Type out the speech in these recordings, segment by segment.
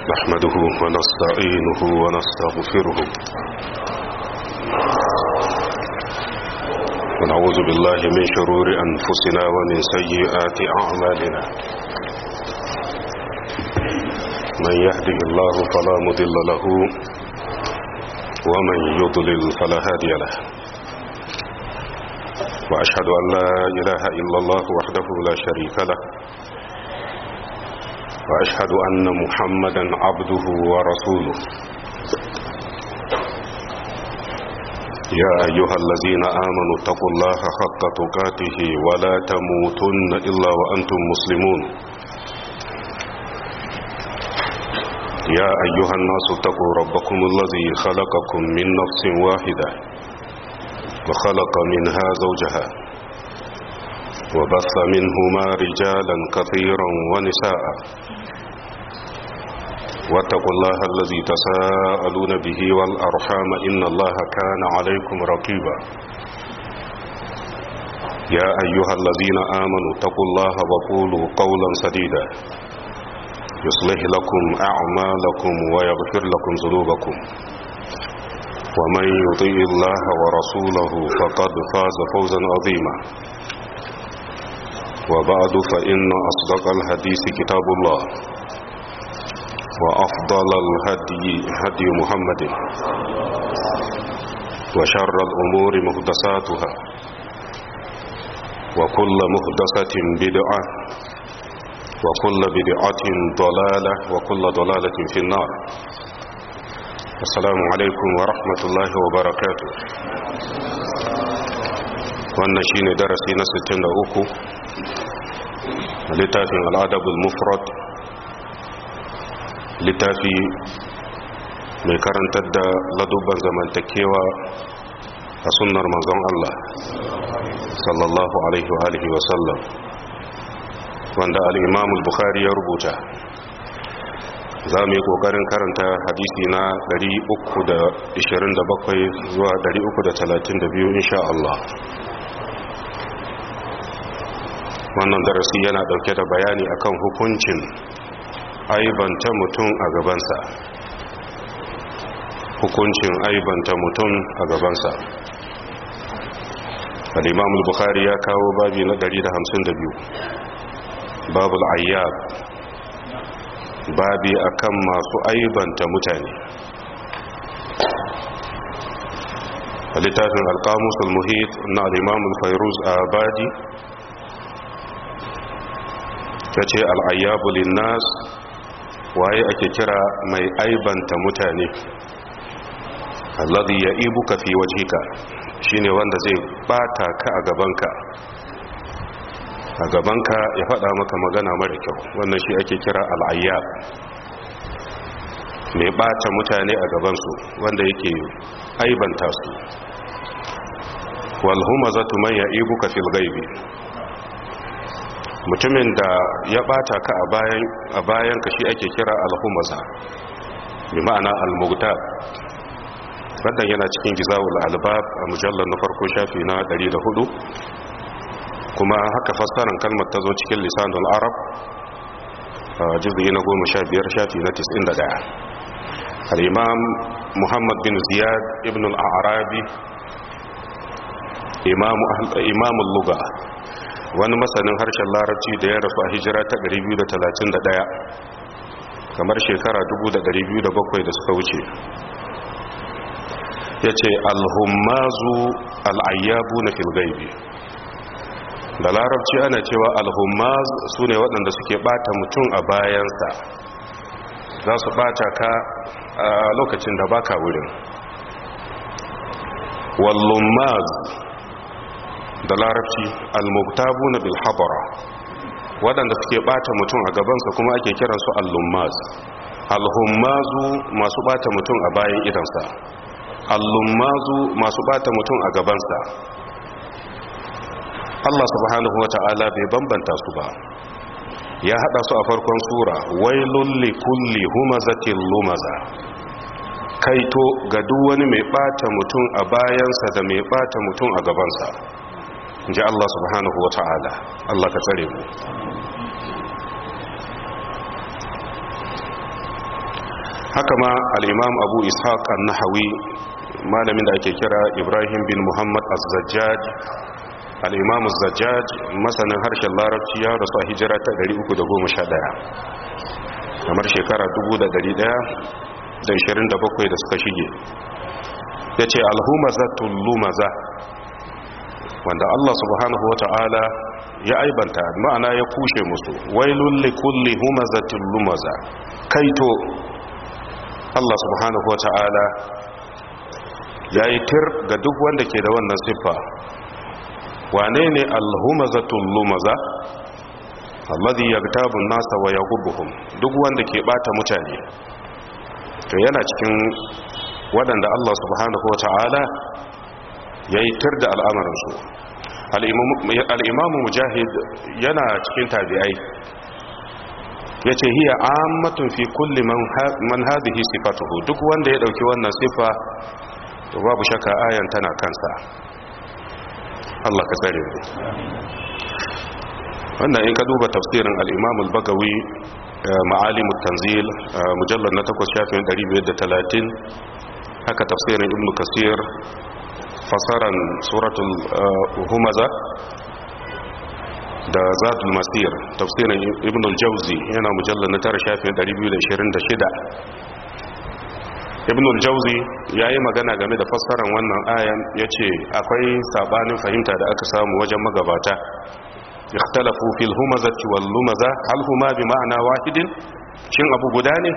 نحمده ونستعينه ونستغفره ونعوذ بالله من شرور أنفسنا ومن سيئات أعمالنا من يهده الله فلا مضل له ومن يضلل فلا هادي له وأشهد أن لا إله إلا الله وحده لا شريك له وأشهد أن محمدا عبده ورسوله يا أيها الذين آمنوا اتقوا الله حق تقاته ولا تموتن إلا وأنتم مسلمون يا أيها الناس اتقوا ربكم الذي خلقكم من نفس واحدة وخلق منها زوجها وبث منهما رجالا كثيرا ونساء واتقوا الله الذي تساءلون به والأرحام إن الله كان عليكم رقيبا يا أيها الذين آمنوا اتقوا الله وقولوا قولا سديدا يصلح لكم أعمالكم ويغفر لكم ذنوبكم ومن يطيع الله ورسوله فقد فاز فوزا عظيما وبعد فإن أصدق الحديث كتاب الله وأفضل الهدي هدي محمد وشر الأمور مهدساتها وكل مهدسة بدعة وكل بدعة ضلالة وكل ضلالة في النار السلام عليكم ورحمة الله وبركاته wannan shine darasi na 63 littafin al'adabul mufrad littafi mai karantar da ladubban zamantakewa a sunnar manzon Allah sallallahu alaihi wa alihi wa sallam wanda al-imam al-bukhari ya rubuta za mu yi kokarin karanta hadisi na 327 zuwa 332 insha Allah wannan darasi yana dauke da bayani akan hukuncin aibanta mutum a gabansa hukuncin aibanta mutum a gabansa al-imam al-bukhari ya kawo babi na 152 babu al-ayyab babi akan masu aibanta mutane littafin al-qamus al-muhit na al-imam al-fayruz abadi yace al-ayyabu lin-nas waye ake kira mai aibanta mutane alladhi ya'ibuka fi wajhika shine wanda zai bata ka a gabanka a gabanka ya faɗa maka magana mara kyau wannan shi ake kira al'ayyab mai bata mutane a gabansu wanda yake aibanta su wal humazatu man ya'ibuka fil ghaibi mutumin da ya bata ka a bayan a bayan ka shi ake kira al-humaza bi ma'ana al-mughtab wannan yana cikin gizawul albab a mujallar na farko shafi na 104 kuma haka fassarar kalmar ta zo cikin lisanul arab a juz'i na 15 shafi na 91 al-imam muhammad bin ziyad ibn al-arabi imam imam al-lugha wani masanin harshen larabci da ya rasu a hijira ta 231 kamar shekara 2207 da suka wuce ya ce alhummazu al'ayyabu na filgaibi da larabci ana cewa alhummaz su ne waɗanda suke ɓata mutum a bayansa za su ɓata ka a lokacin da baka wurin wallummaz da larabci almuktabu na bilhabara waɗanda suke ɓata mutum a gabansa kuma ake kiransu allummaz alhummazu masu ɓata mutum a bayan idansa allummazu masu bata mutum a gabansa Allah subhanahu wa ta'ala bai bambanta su ba ya hada su a farkon sura wailul likulli humazatil lumaza kaito ga duk wani mai bata mutum a bayansa da mai bata mutum a gabansa ji Allah subhanahu wa ta'ala Allah ka tsare mu haka ma al-imam abu ishaq an-nahawi malamin da ake kira ibrahim bin muhammad az-zajjaj al-imam az-zajjaj masanin harshen larabci ya rasu a hijira ta 311 kamar shekara 1127 da suka shige ya ce alhumazatul lumaza wanda Allah subhanahu wa ta'ala ya aibanta ma'ana ya kushe musu wailun likulli humazatul lumaza kaito Allah subhanahu wa ta'ala ya yi tir ga duk wanda ke da wannan siffa wane ne alhumazatul lumaza alladhi yagtabu an-nasa wa yaghubbuhum duk wanda ke bata mutane to yana cikin waɗanda Allah subhanahu wata'ala yayi tir da al'amarin su al-imamu mujahid yana cikin tabi'ai yace hiya ammatun fi kulli man hadhihi sifatuhu duk wanda ya dauki wannan sifa to babu shakka ayan tana kansa Allah ka tsare mu wannan in ka duba tafsirin al-imam al-bagawi ma'alim tanzil mujallar na 8 shafin 530 haka tafsirin ibn kasir fasaran suratul humaza da zadul masir tafsirin ibn al-jawzi yana mujallar na 9 shafin 226 ibn al-jawzi yayi magana game da fassaran wannan ayan yace akwai sabanin fahimta da aka samu wajen magabata ikhtalafu fil humazati wal lumaza hal huma bi ma'ana wahidin shin abu guda ne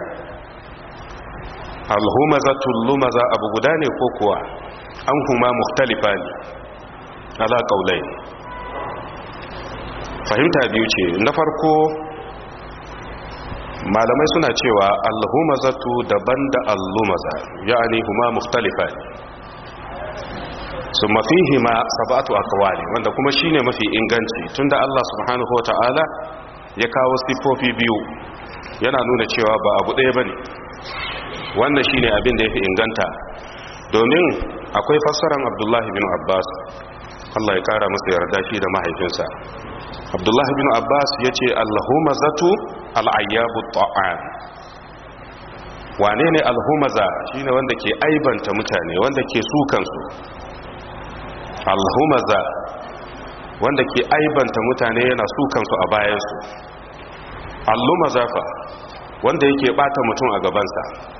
al humazatu lumaza abu guda ne ko kuwa an huma mukhtalifani ala qawlayn fahimta biyu ce na farko malamai suna cewa al humazatu daban da al lumaza ya'ani huma mukhtalifani su mafihi ma sabatu akwali wanda kuma shine mafi inganci tunda Allah subhanahu wataala ya kawo sifofi biyu yana nuna cewa ba abu ɗaya bane wannan shine abin da yafi inganta domin akwai fassaran Abdullahi bin Abbas Allah ya kara masa yarda shi da mahaifinsa Abdullahi bin Abbas yace al-humazatu al-ayyabu ta'am wane ne al-humaza shine wanda ke aibanta mutane wanda ke sukansu alhumaza wanda ke aibanta mutane yana sukansu a bayansu allumaza fa wanda yake bata mutum a gabansa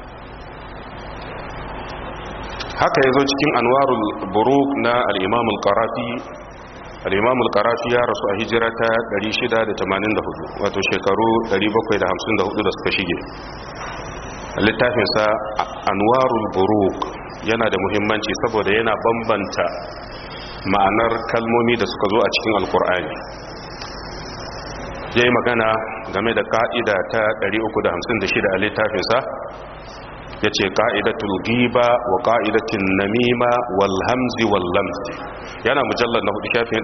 haka ya zo cikin anwarul buruk na al'imamul karafi al'imamul karafi ya rasu a hijira ta 684 wato shekaru 754 da suka shige littafinsa anwarul buruk yana da muhimmanci saboda yana bambanta ma'anar kalmomi da suka zo a cikin alkur'ani ya yi magana game da ka'ida ta 356 a littafinsa ya ce ka'idatul giba wa ka'idatin namima wal hamzi wal lamzi yana mujallar na hudu shafin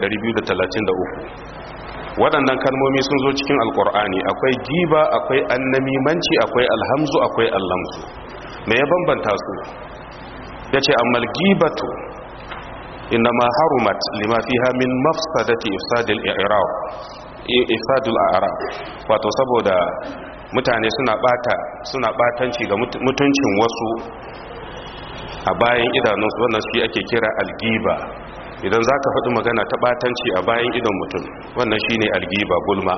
233 waɗannan kalmomi sun zo cikin alkur'ani akwai giba akwai annamimanci akwai alhamzu akwai allamzu me ya bambanta su ya ce ammal gibatu إنما حرمت لما فيها من مفسدة إفساد الإعراب إفساد الأعراب wato saboda mutane suna bata suna batanci ga mutuncin wasu a bayan idanunsu wannan shi ake kira algiba idan zaka faɗi magana ta batanci a bayan idon mutum wannan shine algiba gulma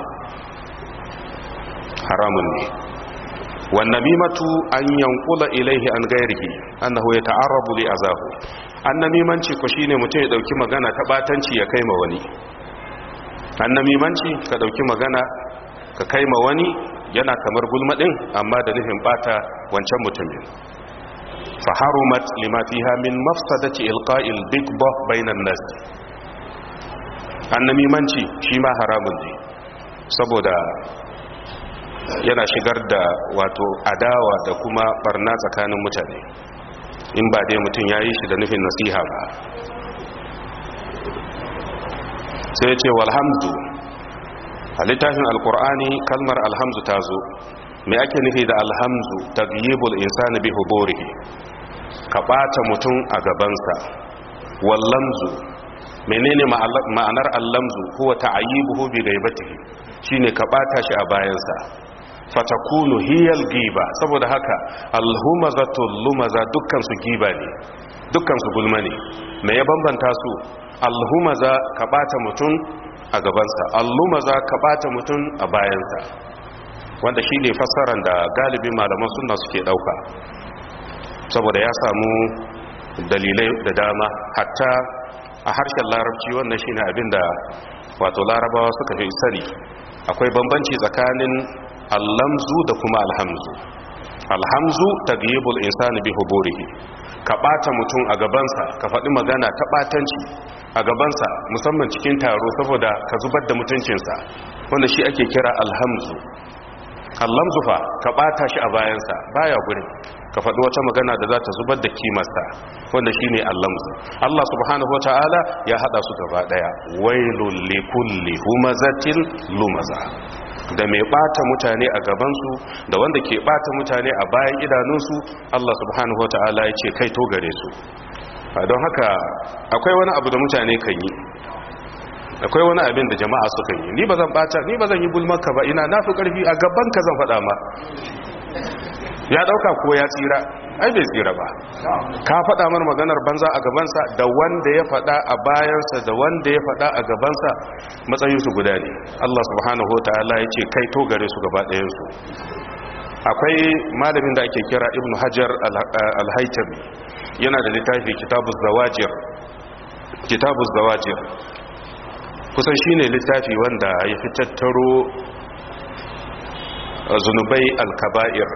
haramun ne wannamimatu an yankula ilaihi an gairihi annahu yata'arrabu li azahu annamimanci ko shine mutum ya dauki magana ta batanci ya kaima wani annamimanci ka dauki magana ka kaima wani yana kamar gulma din amma da nufin bata wancan mutumin fa harumat lima fiha min mafsadati ilqa'il bigba bainan nas annamimanci shi ma haramun ne saboda yana shigar da wato adawa da kuma barna tsakanin mutane in ba dai mutum ya yi shi da nufin nasiha ba sai ya ce walhamdu a littafin alkur'ani kalmar alhamdu ta zo mai ake nufi da alhamdu ta giyibul insani bi huborihi ka ɓata mutum a gabansa wallamzu menene ma'anar allamzu kuwa ta'ayibuhu bi gaibatihi shine ka ɓata shi a bayansa fatakunu hiyal giba saboda haka alhumazatul lumaza dukkan su giba ne dukkan su gulma ne me ya bambanta su alhumaza ka bata mutum a gabansa allumaza ka bata mutum a bayansa wanda shine fassarar da galibin malaman sunna suke dauka saboda ya samu dalilai da dama hatta a harshen larabci wannan shine abinda wato larabawa suka fi sani akwai bambanci tsakanin allamzu da kuma alhamzu alhamzu tagyibul insani bi huburihi ka bata mutum a gabansa ka faɗi magana ta batanci a gabansa musamman cikin taro saboda ka zubar da mutuncinsa wanda shi ake kira alhamzu allamzu fa ka bata shi a bayansa baya gurin ka faɗi wata magana da za ta zubar da kimarsa wanda shi ne allamzu Allah subhanahu wa ta'ala ya haɗa su gaba ɗaya wailul likulli humazatil lumaza da mai ɓata mutane a gabansu da wanda ke ɓata mutane a bayan idanunsu Allah subhanahu wa ta'ala ya ce kai to gare su don haka akwai wani abu da mutane kan yi akwai wani abin da jama'a sukan yi ni ba zan ɓata ni ba zan yi gulmarka ba ina na fi ƙarfi a gaban ka zan faɗa ma ya dauka ko ya tsira ai bai tsira ba ka faɗa mana maganar banza a gabansa da wanda ya faɗa a bayansa da wanda ya faɗa a gabansa matsayinsu guda ne Allah subhanahu ta'ala ya ce kai to gare su gaba ɗayansu akwai malamin da ake kira ibn hajar al-haitami yana da littafi kitabuz zawajir kitabuz zawajir kusan shine littafi wanda ya fi tattaro zunubai al-kaba'ir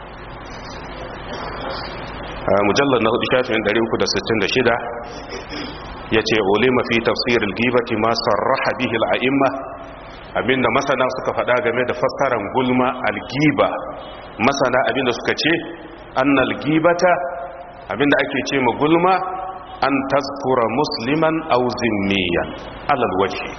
mujallar na hudu shafin 366 ya ce ulima fi tafsirin gibati ma sarraha bihi al'a'imma abinda masana suka faɗa game da fassaran gulma algiba masana abinda suka ce annal gibata abinda ake ce ma gulma an tazkura musliman aw zimmiyan alal wajhi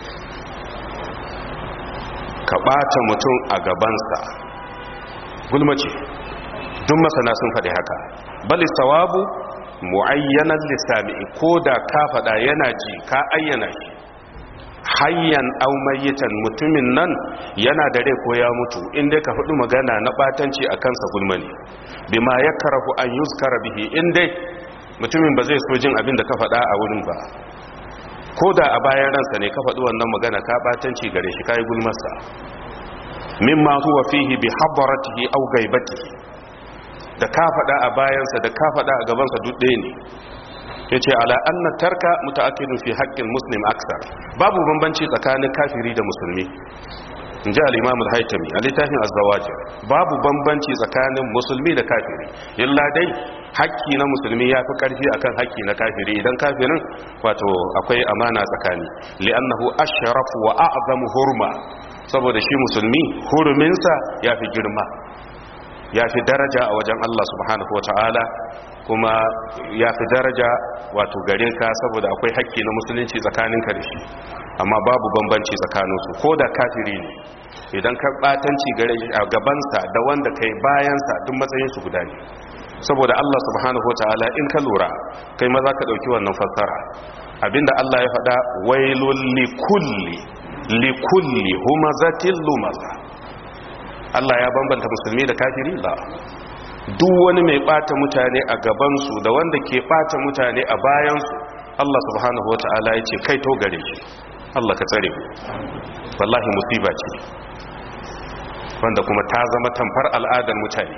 ka ɓata mutum a gabansa gulma ce duk masana sun faɗi haka bali sawabu mu'ayyanan lissami ko da ka faɗa yana ji ka ayyana shi hayyan aw mayyitan mutumin nan yana da rai ko ya mutu inda ka faɗi magana na batanci a kansa gulma ne bima yakrahu an yuzkara bihi inda mutumin ba zai so jin abin da ka faɗa a wurin ba ko da a bayan ransa ne ka faɗi wannan magana ka batanci gare shi kai gulmarsa mimma huwa fihi bi hadaratihi aw gaibatihi da ka faɗa a bayansa da ka faɗa a gabansa duk ɗaya ne ya ce ala anna tarka muta'akkidun fi haƙƙin muslim aksar babu bambanci tsakanin kafiri da musulmi in ji al-imam al-haytami a littafin az-zawajir babu bambanci tsakanin musulmi da kafiri illa dai haƙƙi na musulmi ya fi ƙarfi akan haƙƙi na kafiri idan kafirin wato akwai amana tsakani li'annahu ashrafu wa a'zamu hurma saboda shi musulmi huruminsa ya fi girma ya fi daraja a wajen Allah subhanahu wata'ala kuma ya fi daraja wato gare ka saboda akwai hakki na musulunci tsakaninka da shi amma babu bambanci tsakaninsu ko da kafiri ne idan ka batanci gare a gabansa da wanda kai bayansa duk matsayinsu guda ne saboda Allah subhanahu wata'ala in ka lura kai ma za ka ɗauki wannan fassara abinda Allah ya faɗa wailul likulli likulli humazatil lumaza Allah ya bambanta musulmi da kafiri la duk wani mai bata mutane a gabansu da wanda ke bata mutane a bayansu Allah subhanahu wata'ala ya ce kai to gare shi Allah ka tsare wallahi musiba ce wanda kuma ta zama tamfar al'adar mutane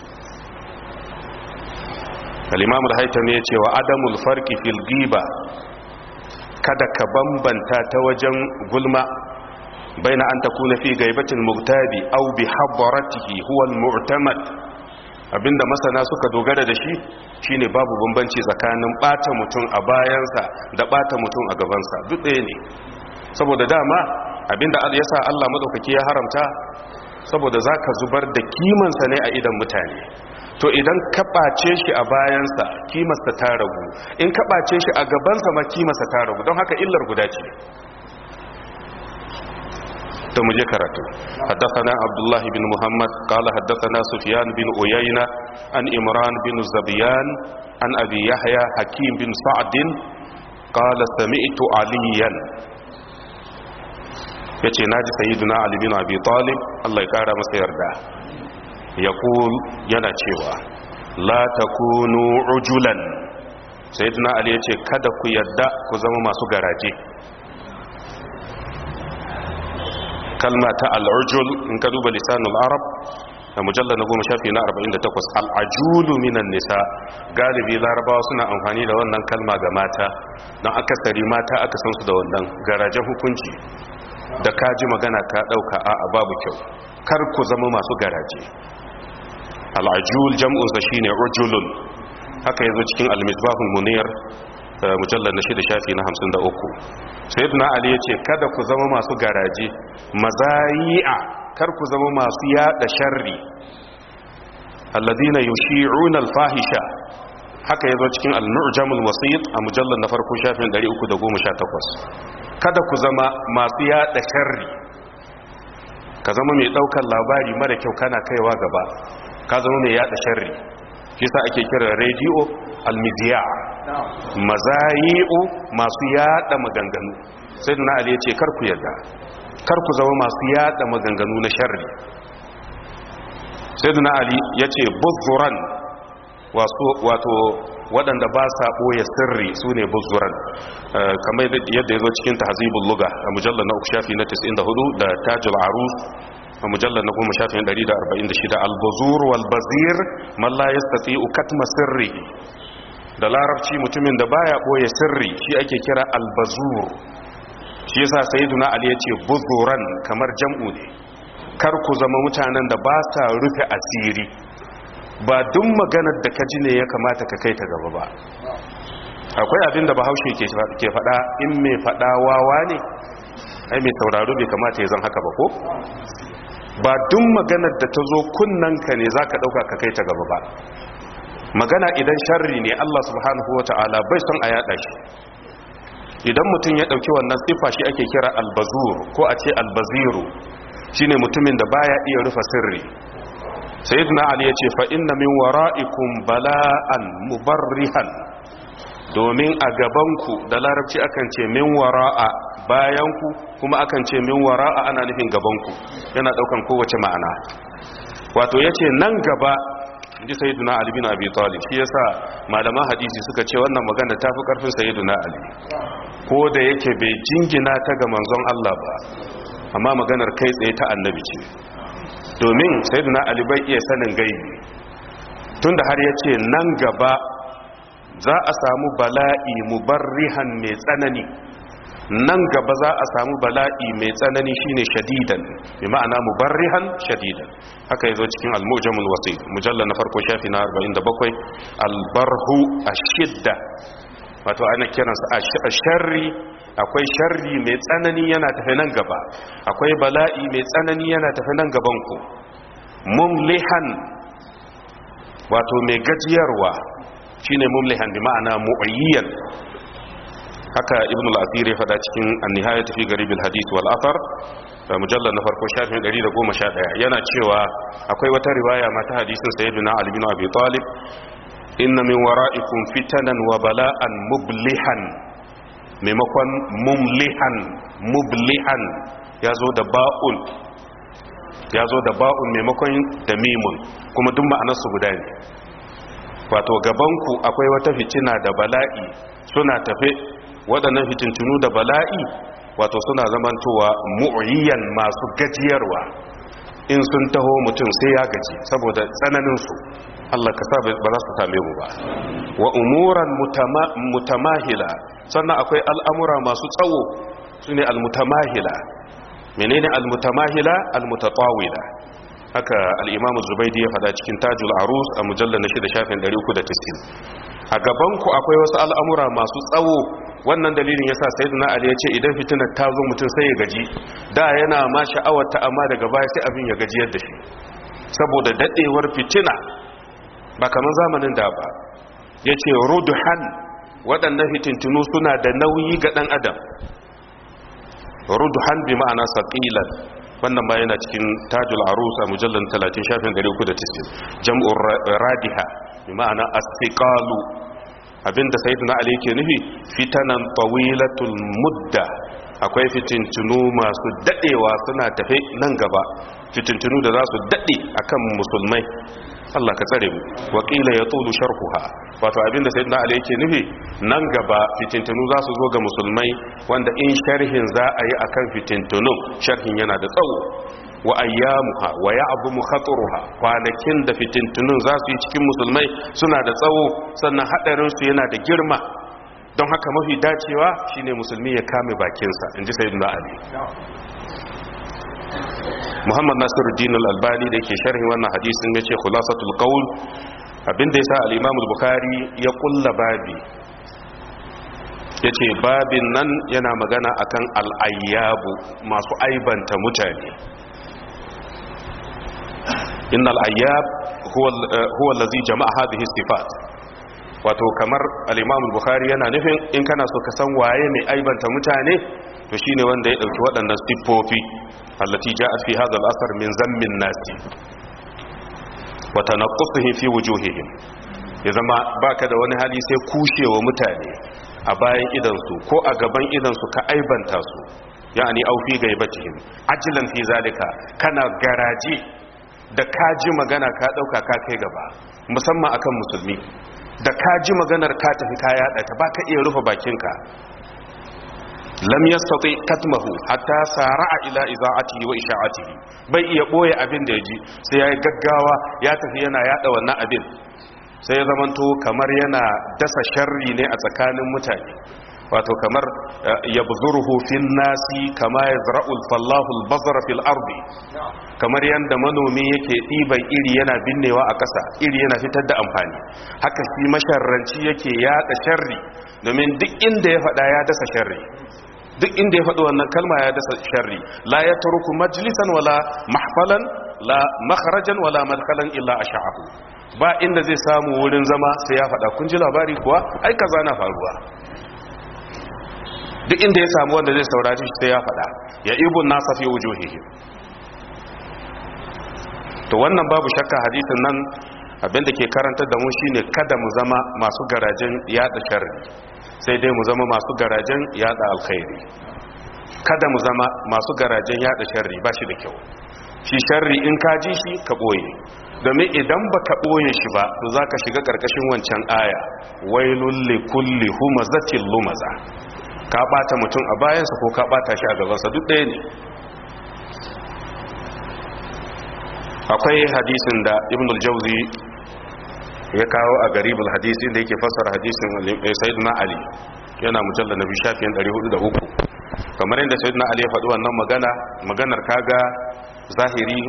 al-imam al-haytami ya ce wa adamul farqi fil ghiba kada ka bambanta ta wajen gulma بين أن تكون في غيبة المغتاب أو بحضرته هو المعتمد abinda masana suka dogara da shi shine babu bambanci tsakanin bata mutum a bayansa da bata mutum a gabansa duk ɗaya ne saboda dama abinda yasa Allah madaukaki ya haramta saboda zaka zubar da kimansa ne a idan mutane to idan ka ɓace shi a bayansa kimarsa ta ragu in ka ɓace shi a gabansa ma kimarsa ta ragu don haka illar guda ce to muje karatu haddathana abdullah bin muhammad qala haddathana sufyan bin uyayna an imran bin zabiyan an abi yahya hakim bin sa'd qala sami'tu aliyan yace naji sayyiduna ali bin abi talib Allah ya kara masa yarda yaqul yana cewa la takunu ujulan sayyiduna ali yace kada ku yarda ku zama masu garaje kalma ta al'ujul in ka duba lisanul arab a mujallar na goma shafi na 48 al'ajulu minan nisa galibi larabawa suna amfani da wannan kalma ga mata don akasari mata aka san su da wannan garajen hukunci da ka ji magana ka ɗauka a babu kyau kar ku zama masu garaje al'ajul jam'unsa shi ne ujulun haka yazo cikin al-misbahul munir mujallar na shida shafi na 53 sayyidina ali ya ce kada ku zama masu garaje mazayi'a kar ku zama masu yada sharri alladina yushi'una al-fahisha haka yazo cikin al-mu'jamul wasit a mujallar na farko shafin 318 kada ku zama masu yada sharri ka zama mai daukar labari mara kyau kana kaiwa gaba ka zama mai yada sharri kisa ake kira radio al-midiya mazayi'u masu yada maganganu sai na ali ya ce kar ku yarda kar ku zama masu yada maganganu na sharri sai na ali ya ce buzuran wato waɗanda ba sa ɓoye sirri su ne buzuran kamar yadda ya zo cikin tahazibul luga a mujallar na uku shafi na 94 da tajul arus a mujallar na goma shafin 146 albazur walbazir man la yastati'u katma sirri da larabci mutumin da baya boye sirri shi ake kira albazur shi yasa sayyiduna ali yace buzuran kamar jam'u ne kar ku zama mutanen da ba sa rufe asiri ba duk maganar da ka ji ne ya kamata ka kai ta gaba ba akwai abin da bahaushe ke faɗa in mai faɗa wawa ne ai mai sauraro bai kamata ya zan haka ba ko ba duk maganar da ta zo kunnanka ne za ka ɗauka ka kai ta gaba ba magana idan sharri ne Allah subhanahu wa ta'ala bai son a yada shi idan mutum ya ɗauki wannan siffa shi ake kira albazur ko a ce albaziru shine mutumin da baya iya rufa sirri sayyidina ali ya ce fa inna min wara'ikum bala'an mubarrihan domin a gabanku da larabci akan ce min wara'a bayanku kuma akan ce min wara'a ana nufin gabanku yana daukan kowace ma'ana wato yace nan gaba inji sayyiduna ali bin abi talib shi yasa malaman hadisi suka ce wannan magana tafi karfin sayyiduna ali ko da yake bai jingina ta ga manzon Allah ba amma maganar kai tsaye ta annabi ce domin sayyiduna ali bai iya sanin gaibi tunda har yace nan gaba za a samu bala'i mubarrihan mai tsanani nan gaba za a samu bala'i mai tsanani shine shadidan bi ma'ana mubarrihan shadidan haka yazo cikin al-mujamul wasi mujalla na farko shafi na 47 al-barhu ash-shidda wato ana kiransa ash-sharri akwai sharri mai tsanani yana tafi nan gaba akwai bala'i mai tsanani yana tafi nan gaban ku mumlihan wato mai gajiyarwa shine mumlihan bi ma'ana mu'ayyan haka ibn al-asir ya fada cikin an-nihayat fi garib al-hadith wal athar mujallal na farko shafin 111 yana cewa akwai wata riwaya mata hadisin sayyidina ali bin abi talib inna min wara'ikum fitanan wa bala'an mublihan maimakon mumlihan mublihan yazo da ba'un yazo da ba'un maimakon da mimun kuma duk ma'anarsu guda ne wato gabanku akwai wata fitina da bala'i suna tafe waɗannan fitintunu da bala'i wato suna zamantowa mu'ayyan masu gajiyarwa in sun taho mutum sai ya gaji saboda tsananinsu Allah ka sa ba za su same mu ba wa umuran mutamahila sannan akwai al'amura masu tsawo su ne al-mutamahila menene al-mutamahila al-mutatawila haka al'imamu zubaidi ya fada cikin tajul arus a mujallar na shida shafin 390 a gabanku akwai wasu al'amura masu tsawo wannan dalilin ya sa sayyidina ali ya ce idan fitinar ta zo mutum sai ya gaji da yana ma sha'awar ta amma daga baya sai abin ya gajiyar da shi saboda daɗewar fitina ba kamar zamanin da ba ya ce ruduhan waɗannan fitintunu suna da nauyi ga ɗan adam ruduhan bi ma'ana saƙilan wannan ma yana cikin tajul arus a mujallar 30 shafin 390 jam'ur radiha bi ma'ana astiqalu abinda sayyidina ali yake nufi fitanan tawilatul mudda akwai fitintunu masu dadewa suna tafe nan gaba fitintunu da za su dade akan musulmai Allah ka tsare mu wakila ya tulu sharhuha wato abinda sayyidina ali yake nufi nan gaba fitintunu za su zo ga musulmai wanda in sharhin za a yi akan fitintunun sharhin yana da tsawo wa ayyamuha wa ya'zumu khatruha kwanakin da fitintunun za su yi cikin musulmai suna da tsawo sannan hadarin su yana da girma don haka mafi dacewa shine musulmi ya kame bakinsa inji sayyidina ali muhammad nasiruddin al-albani da yake sharhi wannan hadisin yace khulasatul qaul abinda yasa al-imam al-bukhari ya kulla babi yace babin nan yana magana akan al-ayyabu masu aibanta mutane innal ayyab huwa huwa allazi jama'a hadhihi sifat wato kamar al-imam al-bukhari yana nufin in kana so ka san waye mai aibanta mutane to shine wanda ya dauki waɗannan siffofi allati ja'at fi hadha al-athar min zammin nasi wa tanaqqusuhum fi wujuhihim ya zama baka da wani hali sai kushewa mutane a bayan idan su ko a gaban idan su ka aibanta su yani au fi gaibatihim ajlan fi zalika kana garaji da kaji magana ka dauka ka kai gaba musamman akan musulmi da kaji maganar ka tafi ka yada ta baka iya rufe bakinka lam yastati katmahu hatta sara'a ila iza'atihi wa isha'atihi bai iya boye abin da yaji sai yayi gaggawa ya tafi yana yada wannan abin sai ya zamanto kamar yana dasa sharri ne a tsakanin mutane wato kamar yabzuruhu fil nasi kama yazra'u fallahu al-bazra fil ardi kamar yanda manomi yake ɗiban iri yana binnewa a ƙasa iri yana fitar da amfani haka shi masharranci yake yada sharri domin duk inda ya faɗa ya dasa sharri duk inda ya faɗi wannan kalma ya dasa sharri la ya taruku majlisan wala mahfalan la makharajan wala madkhalan illa asha'ahu ba inda zai samu wurin zama sai ya faɗa kun ji labari kuwa ai kaza na faruwa duk inda ya samu wanda zai saurari shi sai ya faɗa ya ibun nasa fi wujuhihim to wannan babu shakka hadisin nan abinda ke karantar da mu shine kada mu zama masu garajen yada sharri sai dai mu zama masu garajen yada alkhairi kada mu zama masu garajen yada sharri ba shi da kyau shi sharri in ka ji shi ka boye domin idan ba ka boye shi ba to za ka shiga karkashin wancan aya wailul likulli humazatil lumaza ka bata mutum a bayansa ko ka bata shi a gabansa duk ɗaya ne akwai hadisin da ibn al-jawzi ya kawo a garibul hadisi da yake fassara hadisin sayyidina ali yana mujalla na bishafin 403 kamar yadda sayyidina ali ya faɗi wannan magana maganar kaga zahiri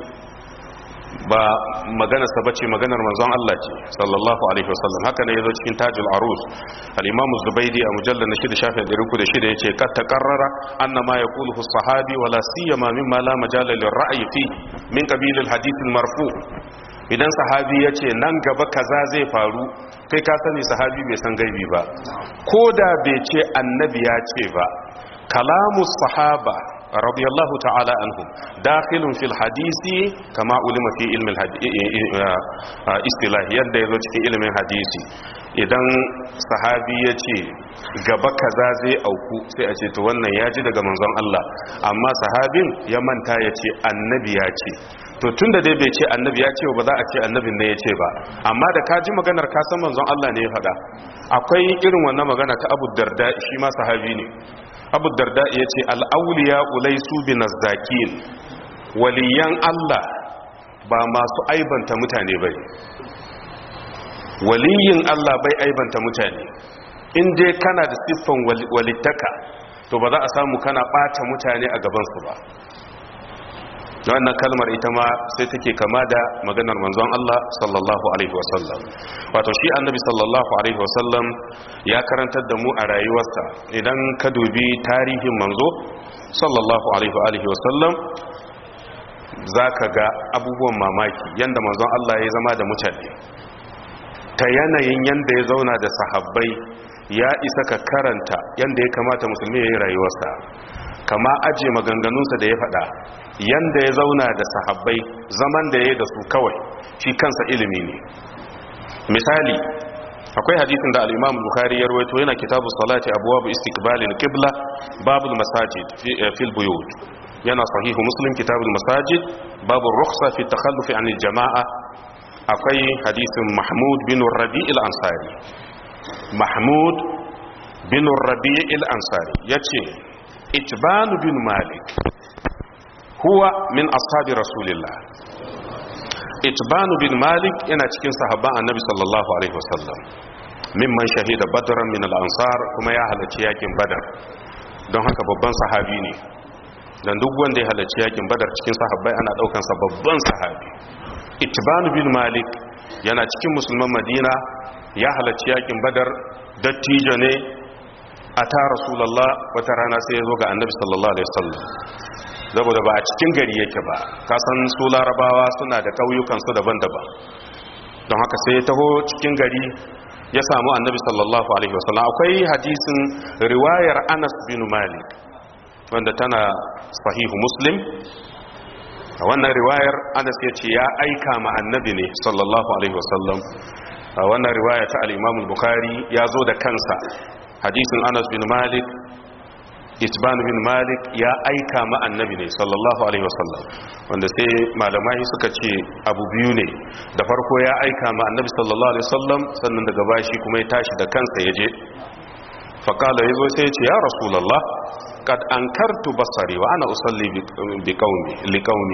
ba maganar sa bace maganar manzon Allah ce sallallahu alaihi wasallam haka ne yazo cikin tajul arus al-imam az-zubaydi a mujalla na 6 shafin 306 yace kad taqarrara anna ma yaquluhu as-sahabi wala siyama mimma la majala lir-ra'yi fi min qabil al-hadith al-marfu idan sahabi ya ce nan gaba kaza zai faru kai ka sani sahabi bai san gaibi ba ko da bai ce annabi ya ce ba kalamu sahaba radiyallahu ta'ala anhum dakhilun fil hadisi kama ulima fi ilmin istilahi yadda yazo cikin ilimin hadisi idan sahabi ya ce gaba kaza zai auku sai a ce to wannan ya ji daga manzon Allah amma sahabin ya manta ya ce annabi ya ce to tunda dai bai ce annabi ya ce ba za a ce annabin ne ya ce ba amma da ka ji maganar ka san manzon Allah ne ya faɗa akwai irin wannan magana ta Abu Darda shi ma sahabi ne Abu Darda ya ce al-awliya ulaysu binazzakin waliyan Allah ba masu aibanta mutane bane waliyin Allah bai aibanta mutane in dai kana da siffan walittaka to ba za a samu kana ɓata mutane a gabansu ba wannan kalmar ita ma sai take kama da maganar manzon Allah sallallahu alaihi wasallam wato shi annabi sallallahu alaihi wasallam ya karantar da mu a rayuwarsa idan ka dubi tarihin manzo sallallahu alaihi wasallam za ka ga abubuwan mamaki yadda manzon Allah ya zama da mutane ta yanayin yadda ya zauna da sahabbai ya isa ka karanta yadda ya kamata musulmi ya yi rayuwarsa kama aje maganganunsa da ya faɗa yadda ya zauna da sahabbai zaman da ya yi da su kawai shi kansa ilimi ne misali akwai hadisin da al-imam bukhari ya rawaito yana kitabu salati abwab istiqbalil qibla babul masajid fil buyut yana sahihu muslim kitabul masajid babu rukhsa fi takhalluf an jama'a akwai hadisin mahmud bin rabi' al-ansari mahmud bin rabi' al-ansari yace itban bin malik huwa min ashabi rasulillah itban bin malik yana cikin sahabban annabi sallallahu alaihi wasallam mimman shahida badran min al-ansar kuma ya halarci yakin badar don haka babban sahabi ne dan duk wanda ya halarci yakin badar cikin sahabbai ana daukan sa babban sahabi itban bin malik yana cikin musulman madina ya halarci yakin badar dattijo ne a ta rasulullah wata rana sai ya zo ga annabi sallallahu alaihi wasallam saboda ba a cikin gari yake ba kasan su larabawa suna da ƙauyukansu daban-daban don haka sai ya taho cikin gari ya samu annabi sallallahu alaihi wasallam akwai hadisin riwayar anas bin malik wanda tana sahihu muslim a wannan riwayar anas ya ce ya aika ma annabi ne sallallahu alaihi wasallam a wannan riwaya ta al-imam bukhari ya zo da kansa hadisin anas bin malik isban bin malik ya aika ma annabi ne sallallahu alaihi wasallam wanda sai malamai suka ce abu biyu ne da farko ya aika ma annabi sallallahu alaihi wasallam sannan daga bashi kuma ya tashi da kansa ya je faƙala ya zo sai ya ce ya rasulallah kad an kartu basari wa ana usalli bi qaumi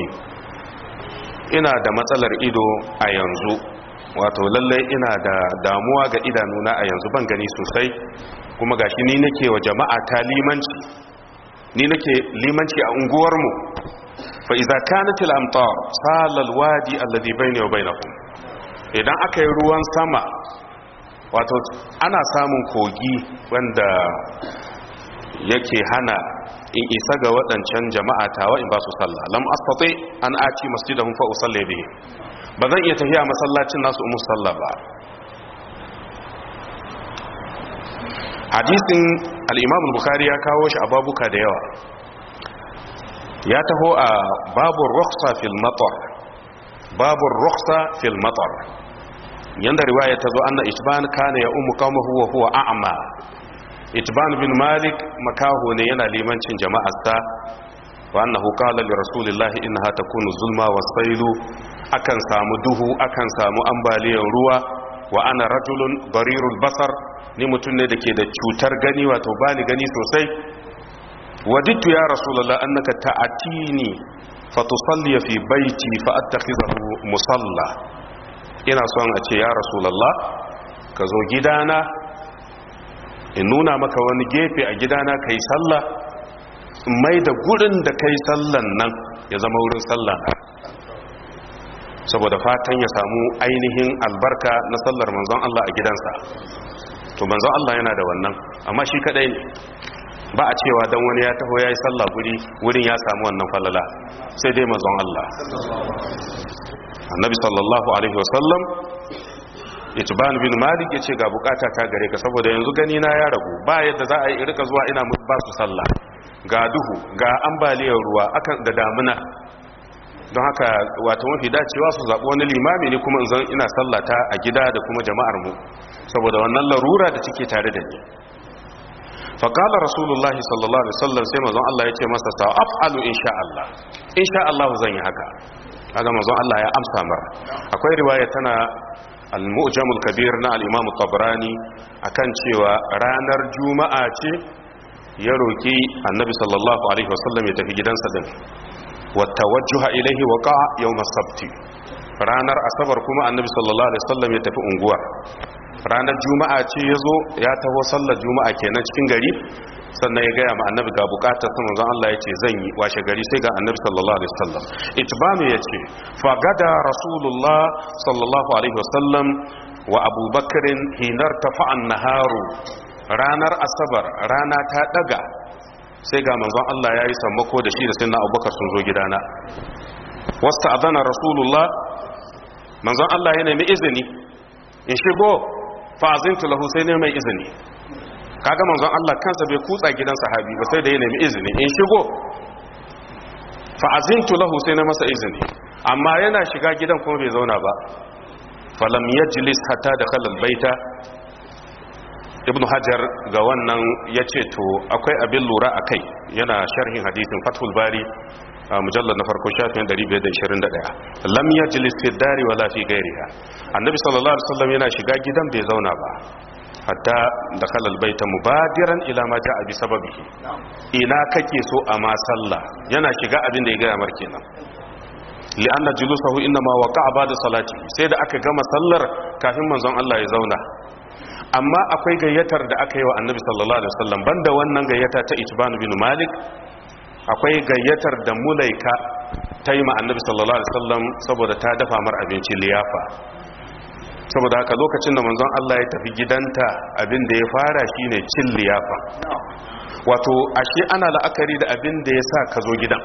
ina da matsalar ido a yanzu wato lallai ina da damuwa ga idanuna a yanzu ban gani sosai kuma gashi ni nake wa jama'a ta limanci ni nake limanci a unguwarmu fa idza kanat al amtar sala al wadi alladhi bayni wa bainakum idan aka yi ruwan sama wato ana samun kogi wanda yake hana in isa ga waɗancan jama'a tawa in ba su sallah lam astati an aci masjidahum fa usalli bihi ba zan iya tafiya masallacin nasu umu sallah ba hadisin al-imam al-bukhari ya kawo shi a babuka da yawa ya taho a babur rukhsa fil matar babur rukhsa fil matar yanda riwaya ta zo anna itban kana ya ummu qaumahu wa huwa a'ma itban bin malik makaho ne yana limancin jama'arsa wa annahu qala li rasulillahi innaha takunu zulma wasailu akan samu duhu akan samu ambaliyar ruwa wa ana rajulun barirul basar ni mutum ne dake da cutar gani wato bani gani sosai wadittu ya rasulullah annaka ta'atini fatusalli fi baiti fa attakhizahu musalla ina son a ce ya rasulullah ka zo gidana in nuna maka wani gefe a gidana kai sallah mai da gurin da kai sallan nan ya zama wurin sallah saboda fatan ya samu ainihin albarka na sallar manzon Allah a gidansa to manzon Allah yana da wannan amma shi kadai ne ba a cewa dan wani ya taho yayi sallah guri wurin ya samu wannan falala sai dai manzon Allah annabi sallallahu alaihi wasallam itban bin malik yace ga bukata ta gare ka saboda yanzu gani na ya ragu ba yadda za a yi rika zuwa ina ba su sallah ga duhu ga ambaliyar ruwa akan da damuna don haka wato mafi dacewa su zaɓi wani limami ne kuma zan ina sallata a gida da kuma jama'ar mu saboda wannan larura da take tare da ni faƙalar rasulullahi sallallahu alaihi wasallam sai mazan Allah ya ce masa sa af'alu insha Allah insha Allah zan yi haka kaga mazan Allah ya amsa mar akwai riwaya tana al-mu'jam al-kabir na al-imam tabrani akan cewa ranar juma'a ce ya roki annabi sallallahu alaihi wasallam ya tafi gidansa din watawajjuha ilaihi waqa yawm as-sabt ranar asabar kuma annabi sallallahu alaihi wasallam ya tafi unguwa ranar juma'a ce yazo ya taho sallar juma'a kenan cikin gari sannan ya gaya ma annabi ga bukatar sa manzon Allah yace zan yi washe gari sai ga annabi sallallahu alaihi wasallam itbanu yace fa gada rasulullah sallallahu alaihi wasallam wa abubakarin hinar tafa'an naharu ranar asabar rana ta daga sai ga manzon Allah ya yi sammako da shi da sinna abubakar sun zo gidana wasta adana rasulullah manzon Allah ya nemi izini in shigo fa'azintu lahu sai ne mai izini kaga manzon Allah kansa bai kutsa gidan sahabi ba sai da ya nemi izini in shigo fa'azintu lahu sai na masa izini amma yana shiga gidan kuma bai zauna ba falam yajlis hatta dakhala albayta ibn hajar ga wannan ya ce to akwai abin lura a kai yana sharhin hadisin fathul bari a mujallar na farko shafin 521 lam yajlis fi dari wala fi ghairiha annabi sallallahu alaihi wasallam yana shiga gidan bai zauna ba hatta dakhala albayta mubadiran ila ma jaa bi sababihi ina kake so a ma sallah yana shiga abin da ya ga mar kenan li'anna julusahu inma waqa'a ba'da salati sai da aka gama sallar kafin manzon Allah ya zauna amma akwai gayyatar da aka yi wa annabi sallallahu alaihi wasallam banda wannan gayyata ta itban bin malik akwai gayyatar da mulaika ta yi ma annabi sallallahu alaihi wasallam saboda ta dafa mar abinci liyafa saboda haka lokacin da manzon Allah ya tafi gidanta abin da ya fara shine cin liyafa wato ashe ana la'akari da abin da ya sa ka zo gidan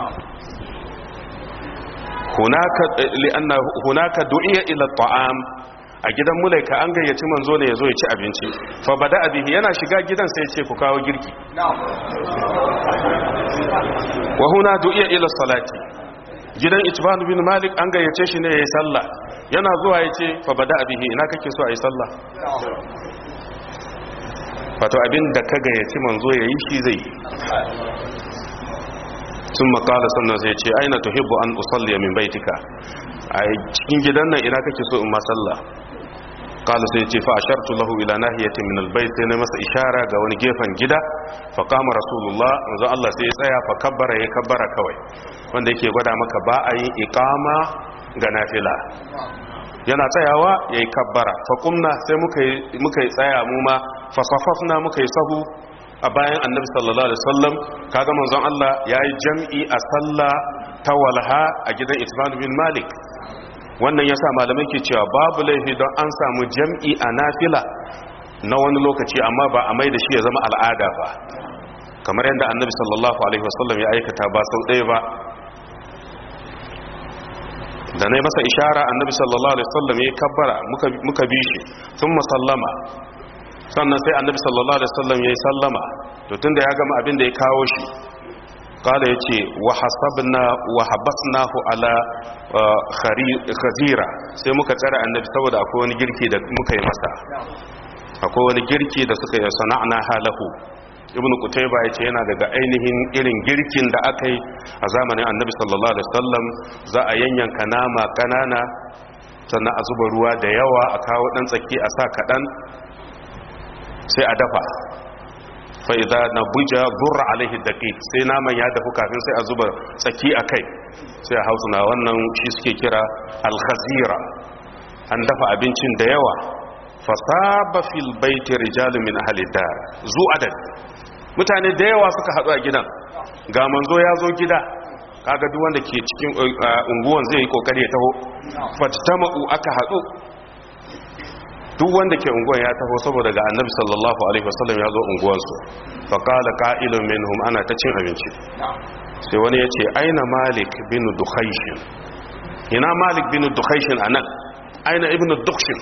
hunaka li'anna hunaka du'iya ila ta'am a gidan mulaika an gayyaci manzo ne yazo ya ci abinci fa bada abihi yana shiga gidan sai ya ce ku kawo girki wa huna du'iya ila salati gidan itban bin malik an gayyace shi ne yayi sallah yana zuwa ya ce fa bada abihi ina kake so ayi sallah wato abin da ka gayyaci manzo yayi shi zai sun makala sannan sai ce aina tuhibbu an usalli min baitika a cikin gidan nan ina kake so in ma sallah kala sai ce fa ashartu lahu ila nahiyatin min albayt sai na masa ishara ga wani gefen gida fa qama rasulullah manzo Allah sai ya tsaya fa kabbara ya kabbara kawai wanda yake gwada maka ba a yin iqama ga nafila yana tsayawa yayi kabbara fa kumna sai muka muka tsaya mu ma fa safafna muka yi sahu a bayan annabi sallallahu alaihi wasallam kaga manzon Allah yayi jam'i a sallah ta walha a gidan Itban bin Malik wannan yasa malamai ke cewa babu laifi don an samu jam'i a nafila na wani lokaci amma ba a mai da shi ya zama al'ada ba kamar yadda annabi sallallahu alaihi wasallam ya aikata ba sau ɗaya ba da na masa ishara annabi sallallahu alaihi wasallam ya kabbara muka bi shi sun musallama sannan sai annabi sallallahu alaihi wasallam yayi sallama to tunda ya gama abin da ya kawo shi kala yace wa hasabna wa habasnahu ala khazira sai muka tsara annabi saboda akwai wani girki da muka yi masa akwai wani girki da suka yi sana'na halahu ibnu qutayba yace yana daga ainihin irin girkin da aka yi a zamanin annabi sallallahu alaihi wasallam za a yanyanka nama kanana sannan a zuba ruwa da yawa a kawo dan tsaki a sa kadan sai a dafa fa'iza na buja burra alaihi daƙi sai naman ya dafu kafin sai a zuba tsaki a kai sai a hausu na wannan shi suke kira alhazira an dafa abincin da yawa fasaba fil baiti rijalun min ahalidar zu adad mutane da yawa suka haɗu a gidan ga manzo ya zo gida kaga duk wanda ke cikin unguwan zai yi kokari ya taho fatama'u aka haɗu duk wanda ke unguwan ya taho saboda ga annabi sallallahu alaihi wasallam ya zo unguwansu faƙala ƙa'ilun minhum ana ta cin abinci sai wani ya ce aina malik bin dukhaishin ina malik bin dukhaishin a nan aina ibn dukshin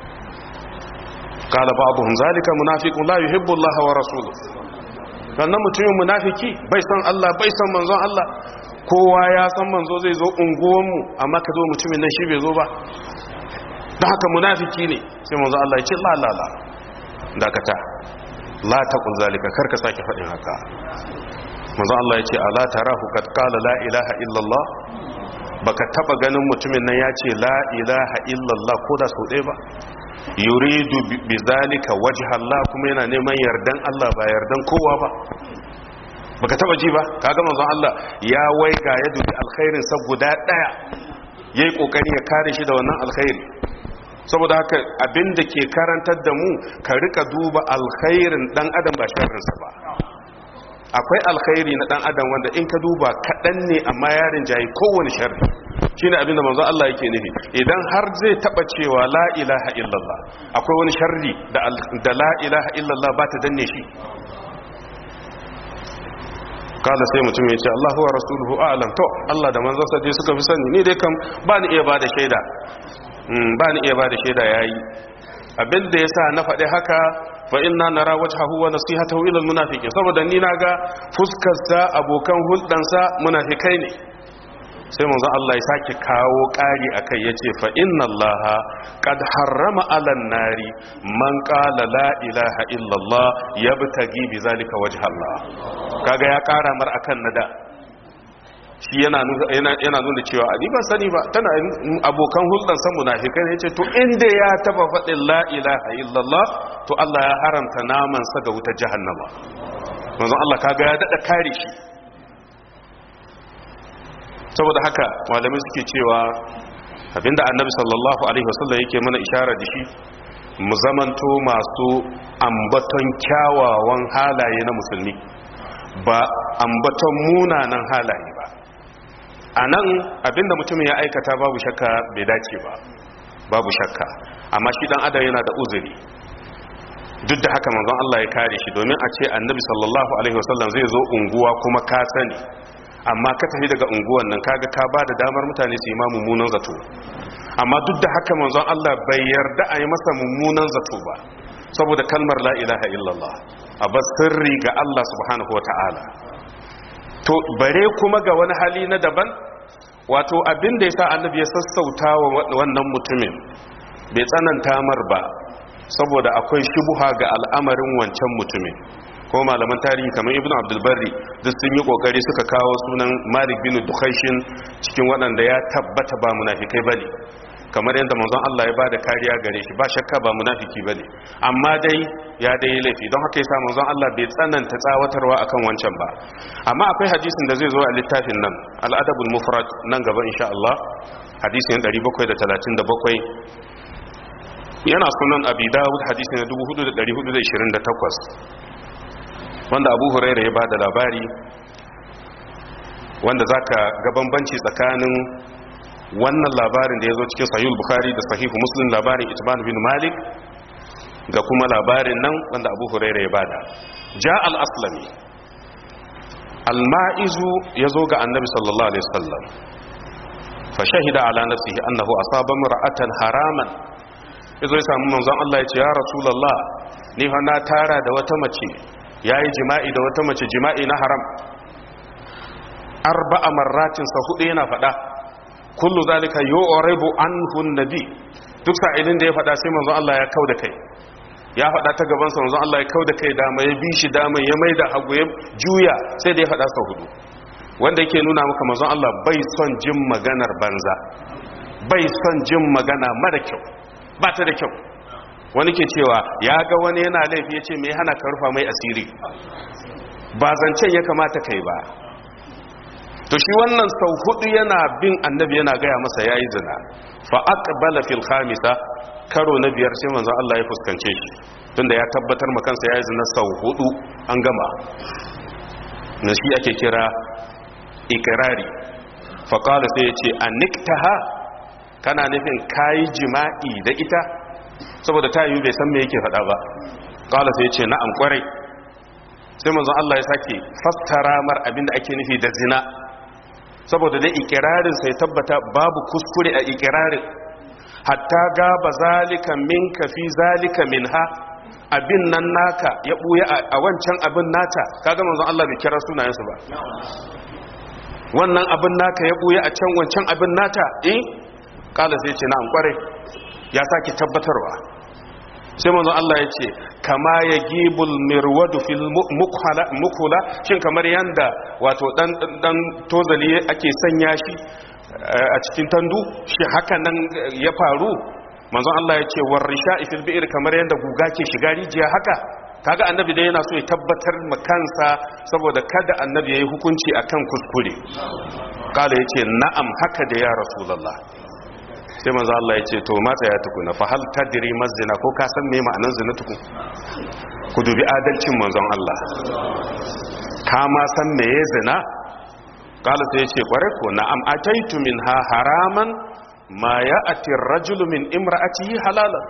ƙala ba'abuhun zalika munafiqun la yuhibbu Allah wa rasuluhu sannan mutumin munafiki bai san Allah bai san manzon Allah kowa ya san manzo zai zo unguwanmu amma ka zo mutumin nan shi bai zo ba don haka munafiki ne sai manzo Allah ya ce la la la dakata la taqul zalika karka sake fadin haka manzo Allah ya ce ala tarahu kad qala la ilaha illa Allah baka taba ganin mutumin nan ya ce la ilaha illa Allah ko da sau ɗaya ba yuridu bi zalika wajha Allah kuma yana neman yardan Allah ba yardan kowa ba baka taba ji ba kaga manzo Allah ya waiga ya dubi alkhairin sa guda daya yayi kokari ya kare shi da wannan alkhairi saboda haka abinda ke karantar da mu ka rika duba alkhairin dan adam ba sharrinsa ba akwai alkhairi na dan adam wanda in ka duba kaɗan ne amma yarin jayi kowane sharri shine abinda manzo Allah yake nufi idan har zai taba cewa la ilaha illallah akwai wani sharri da da la ilaha illallah ba ta danne shi kala sai mutum ya ce Allahu wa rasuluhu a'lam to Allah da manzon sa dai suka fi sani ni dai kam ba ni iya bada shaida ba ni iya ba da shaida ya yi abinda ya sa na faɗi haka fa inna nara wajhahu wa nasihatahu ila almunafiqin saboda ni na ga fuskarsa abokan hulɗansa munafikai ne sai manzon Allah ya sake kawo ƙari akai yace fa inna Allah qad harrama 'alan nari man qala la ilaha illa Allah yabtagi bi zalika wajha Allah kaga ya ƙara mar akan nada shi yana yana nuna cewa a ban sani ba tana abokan hulɗar san munafikai ne yace to inda ya taba faɗin la ilaha illa Allah to Allah ya haramta naman sa ga wutar jahannama manzon Allah kaga ya dada kare shi saboda haka malamai suke cewa abinda annabi sallallahu alaihi wasallam yake mana ishara da shi mu zamanto masu ambaton kyawawan halaye na musulmi ba ambaton munanan halaye ba a nan abinda mutumin ya aikata babu shakka bai dace ba babu shakka amma shi dan adam yana da uzuri duk da haka manzon Allah ya kare shi domin a ce annabi sallallahu alaihi wasallam zai zo unguwa kuma ka sani amma ka tafi daga unguwan nan kaga ka ba da damar mutane su yi ma mummunan zato amma duk da haka manzon Allah bai yarda a yi masa mummunan zato ba saboda kalmar la ilaha illallah a bas sirri ga Allah subhanahu ta'ala. to bare kuma ga wani hali na daban wato abin da yasa annabi ya sassauta wa wannan mutumin bai tsananta mar ba saboda akwai shubuha ga al'amarin wancan mutumin ko malaman tarihi kamar ibnu abdulbarri duk sun yi kokari suka kawo sunan malik bin dukhaishin cikin waɗanda ya tabbata ba munafikai bane kamar yadda manzon Allah ya bada kariya gare shi ba shakka ba munafiki bane amma dai ya dai laifi don haka yasa manzon Allah bai tsananta tsawatarwa akan wancan ba amma akwai hadisin da zai zo a littafin nan al-adabul mufrad nan gaba insha Allah hadisin 737 yana sunan abi dawud hadisi na 4428 wanda abu huraira ya bada labari wanda zaka ga bambanci tsakanin wannan labarin da ya zo cikin sahihul bukhari da sahihu muslim labarin itban bin malik ga kuma labarin nan wanda abu huraira ya bada ja al-aslami al-ma'izu ya zo ga annabi sallallahu alaihi wasallam fa shahida ala nafsihi annahu asaba mar'atan haraman yazo ya samu manzon Allah ya ce ya rasulullah ni fa na tara da wata mace yayi jima'i da wata mace jima'i na haram arba'a marratin sa hudu yana fada kullu zalika yu'ribu anhu nabi duk sa'ilin da ya fada sai manzon Allah ya kauda kai ya fada ta gaban sa manzon Allah ya kauda kai dama ya bi shi dama ya maida hagu ya juya sai da ya fada sa hudu wanda yake nuna maka manzon Allah bai son jin maganar banza bai son jin magana mara kyau ba ta da kyau wani ke cewa ya ga wani yana laifi ya ce mai hana ka rufa mai asiri ba zancen ya kamata kai ba to shi wannan sau hudu yana bin annabi yana gaya masa yayi zina fa aqbala fil khamisa karo na biyar sai manzon Allah ya fuskance shi tunda ya tabbatar ma kansa yayi zina sau hudu an gama na shi ake kira ikrari fa qala sai ya ce aniktaha kana nufin kayi jima'i da ita saboda ta yi bai san me yake faɗa ba qala sai ya ce na'am kwarai sai manzon Allah ya sake fassara mar abinda ake nufi da zina saboda dai ikirarin sai tabbata babu kuskure a ikirarin hatta gaba zalika minka fi zalika minha abin nan naka ya buya a wancan abin nata kaga manzon Allah bai kira sunayensu ba wannan abin naka ya buya a can wancan abin nata eh kala sai ce na'am kware ya sake tabbatarwa sai manzon Allah ya ce kama ya gibul mirwadu fil mukula shin kamar yanda wato dan dan tozali ake sanya shi a cikin tandu shi haka nan ya faru manzon Allah ya ce warisha fil bi'r kamar yanda guga ke shiga rijiya haka kaga annabi dai yana so ya tabbatar ma kansa saboda kada annabi yayi hukunci akan kuskure kala yace na'am haka da ya rasulullah sai manzo Allah ya ce to matsa ya tukuna fa hal tadri mazina ko ka san me ma'anar zina tukun ku dubi adalcin manzon Allah ka ma san me ya zina kala sai ya ce kware ko na'am ataitu minha haraman ma ya'ti ar-rajulu min imra'atihi halalan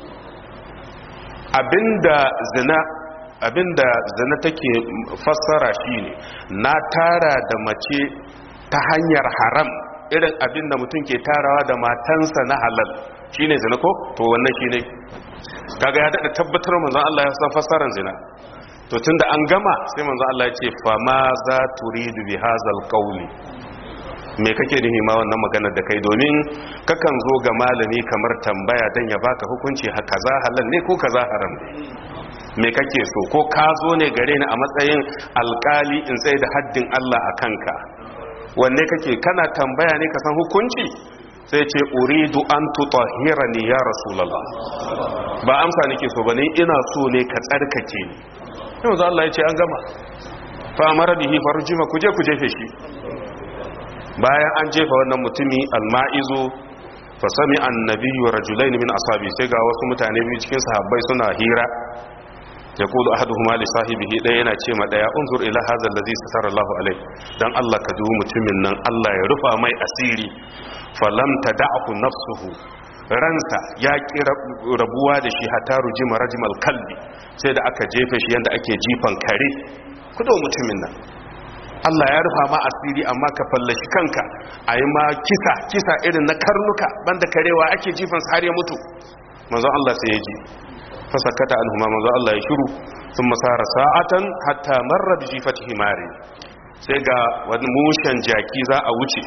abinda zina abinda zina take fassara shine na tara da mace ta hanyar haram irin abin da mutum ke tarawa da matansa na halal shine zina ko to wannan shine kaga ya dada tabbatar manzon Allah ya san fassarar zina to tunda an gama sai manzon Allah ya ce fa ma za turidu bi hazal qawli me kake nufi ma wannan maganar da kai domin kakan zo ga malami kamar tambaya dan ya baka hukunci kaza halal ne ko kaza haram ne me kake so ko ka zo ne gare ni a matsayin alkali in tsaye da haddin Allah a kanka wanne kake kana tambaya ne ka san hukunci sai ce uridu an tutahhirani ya rasulullah ba amsa nake so bane ina so ne ka tsarkake ni yanzu Allah ya ce an gama fa amara bihi farjima kuje ku jefe shi bayan an jefa wannan mutumi alma'izu fa sami annabi wa rajulain min ashabi sai ga wasu mutane biyu cikin sahabbai suna hira yaqulu ahaduhuma li sahibihi daya yana ce ma daya unzur ila hadha allazi satara Allahu alai dan Allah ka dubi mutumin nan Allah ya rufa mai asiri falam tad'ahu nafsuhu ransa ya ki rabuwa da shi hatta rujima rajmal kalbi sai da aka jefe shi yanda ake jifan kare kudo mutumin nan Allah ya rufa ma asiri amma ka fallashi kanka a yi ma kisa kisa irin na karnuka banda karewa ake jifan har ya mutu manzon Allah sai ya ji fasakata alhuma manzon Allah ya shiru sun masara sa'atan hatta marra bi jifati himari sai ga wani mushen jaki za a wuce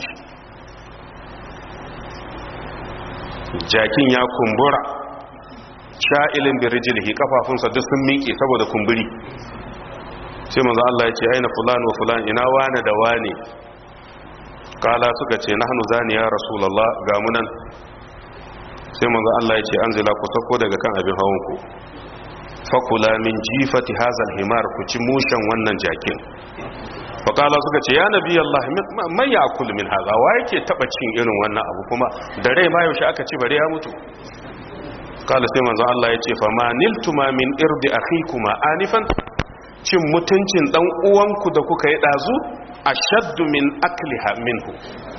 jakin ya kumbura sha'ilin birjilihi kafafunsa duk sun miƙe saboda kumburi sai manzo Allah ya ce aina fulan wa fulan ina wane da wane kala suka ce nahnu zani ya rasulullah ga munan sai manzo Allah ya ce anzila ku sako daga kan abin hawan ku fakula min jifati hazal himar ku ci mushen wannan jakin fakala suka ce ya nabi Allah man yakul min haza wa yake taba cin irin wannan abu kuma da rai ma yaushe aka ci bare ya mutu kala sai manzo Allah ya ce fa ma niltuma min irdi akhikuma anifan cin mutuncin dan uwanku da kuka yi dazu ashaddu min akliha minhu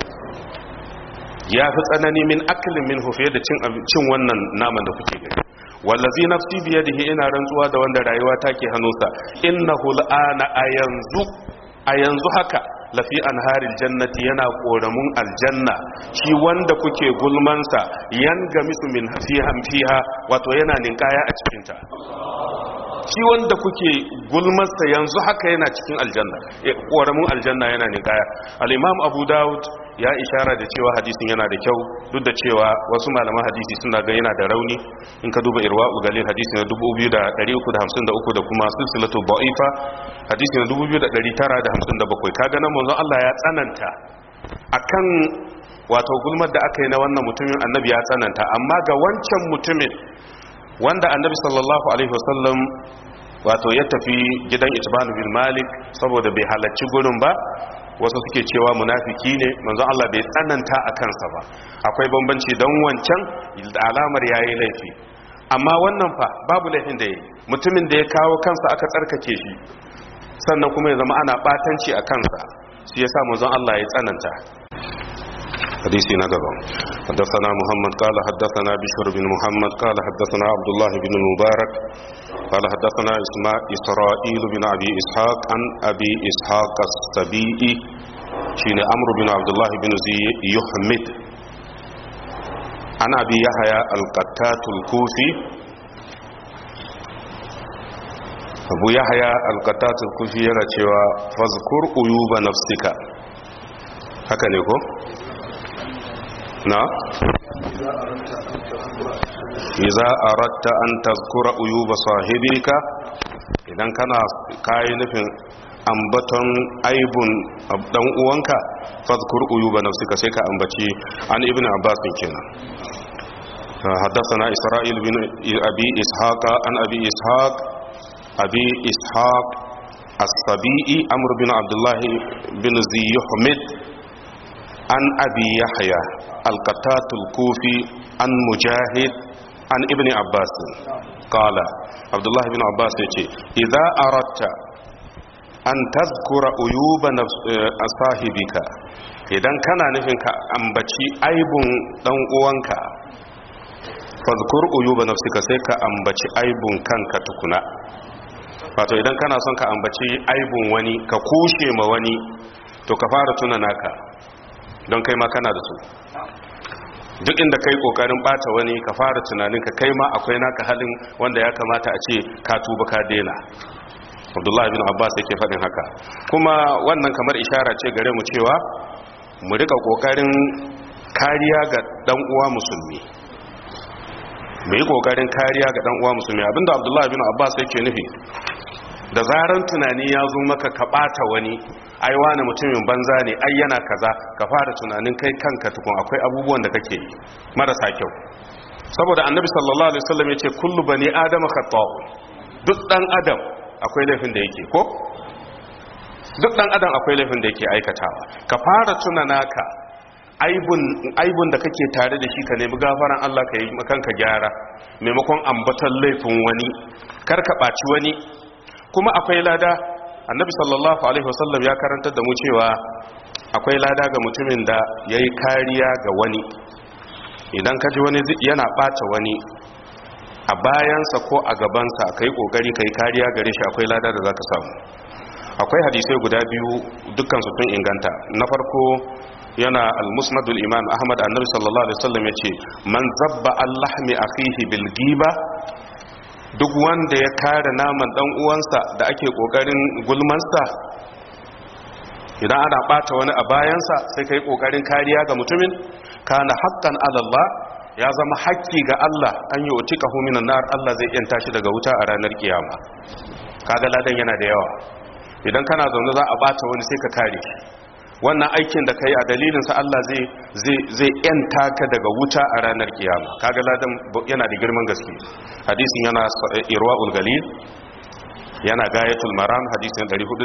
ya fi tsanani min aklin minhu fiye da cin wannan naman da kuke gani wallazi nafsi biyadihi ina rantsuwa da wanda rayuwa take hannunsa innahu al'ana a yanzu a yanzu haka lafi anharil jannati yana koramun aljanna shi wanda kuke gulmansa yan gamisu min fiha fiha wato yana ninkaya a cikinta shi wanda kuke gulmarsa yanzu haka yana cikin aljanna koramun aljanna yana ninkaya al-imam abu daud ya ishara da cewa hadisin yana da kyau duk da cewa wasu malaman hadisi suna ga yana da rauni in ka duba irwa'u galil hadisi na 2353 da kuma silsilatu ba'ifa hadisi na 2957 kaga nan manzon Allah ya tsananta akan wato gulmar da aka yi na wannan mutumin annabi ya tsananta amma ga wancan mutumin wanda annabi sallallahu alaihi wasallam wato ya tafi gidan itbanu bin malik saboda bai halarci gurin ba wasu suke cewa munafiki ne manzon Allah bai tsananta a kansa ba akwai bambanci don wancan da alamar yayi laifi amma wannan fa babu laifin da yayi mutumin da ya kawo kansa aka tsarkake shi sannan kuma ya zama ana batanci a kansa shi yasa manzon Allah ya tsananta hadisi na gaba حدثنا محمد قال حدثنا بشر بن محمد قال حدثنا عبد الله بن المبارك قال حدثنا إسرائيل بن أبي إسحاق عن أبي إسحاق السبيئي شين أمر بن عبد الله بن زي يحمد عن أبي يحيى القتات الكوفي أبو يحيى القتات الكوفي يرى فاذكر عيوب نفسك هكذا يقول na iza aratta an tazkura uyuba sahibika idan kana kayi nufin ambaton aibun dan uwanka fadhkur uyuba nafsika sai ka ambaci an ibn abbas kenan حدثنا إسرائيل بن أبي إسحاق عن أبي إسحاق أبي إسحاق السبيئي أمر بن عبد الله بن زي يحمد عن أبي يحيى القتات الكوفي عن مجاهد عن ابن عباس قال عبد الله بن عباس يقول إذا أردت أن تذكر عيوب نفس صاحبك idan kana nufin ka ambaci aibun dan uwanka fadhkur uyuba nafsika sai ka ambaci aibun kanka tukuna wato idan kana son ka ambaci aibun wani ka kushe ma wani to ka fara tuna naka don kai ma kana da su duk inda kai kokarin bata wani ka fara tunanin ka kai ma akwai naka halin wanda ya kamata a ce ka tuba ka daina abdullahi bin abbas yake faɗin haka kuma wannan kamar ishara ce gare mu cewa mu rika kokarin kariya ga dan uwa musulmi mu yi kokarin kariya ga dan uwa musulmi abinda abdullahi bin abbas yake nufi da zaran tunani ya zo maka ka bata wani ai wani mutumin banza ne ai yana kaza ka fara tunanin kai kanka tukun akwai abubuwan da kake yi marasa kyau saboda annabi sallallahu alaihi wasallam yace kullu bani adama khata'u duk dan adam akwai laifin da yake ko duk dan adam akwai laifin da yake aikatawa ka fara tuna naka aibun aibun da kake tare da shi ka nemi gafaran Allah ka yi makanka gyara maimakon ambatan laifin wani kar ka baci wani kuma akwai lada annabi sallallahu alaihi wasallam ya karantar da mu cewa akwai lada ga mutumin da yayi kariya ga wani idan ka ji wani yana ɓata wani a bayansa ko a gabansa ka yi ƙoƙari ka yi kariya gare shi akwai lada da za ka samu akwai hadisai guda biyu dukkan su tun inganta na farko yana al-musnadul imam ahmad annabi sallallahu alaihi wasallam ya ce man zabba allahmi akhihi bil giba duk wanda ya kare naman dan uwansa da ake kokarin gulmansa idan ana bata wani a bayansa sai kai kokarin kariya ga mutumin kana haqqan ala Allah ya zama haƙƙi ga Allah an yi utika minan nar Allah zai yanta shi daga wuta a ranar kiyama kaga ladan yana da yawa idan kana zaune za a bata wani sai ka kare shi wannan aikin da kai a dalilin sa Allah zai zai zai yanta ka daga wuta a ranar kiyama kaga ladan yana da girman gaske hadisin yana irwaul galil yana gayatul maram hadisin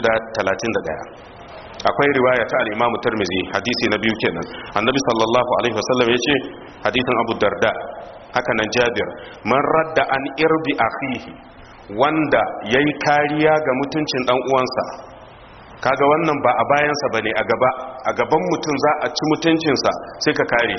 431 akwai riwaya ta al-Imam Tirmidhi hadisi na biyu kenan annabi sallallahu alaihi wasallam yace hadisin Abu Darda haka nan Jabir man radda an irbi akhihi wanda yayi kariya ga mutuncin dan uwansa kaga wannan ba a bayansa bane a gaba a gaban mutum za a ci mutuncinsa sai ka kare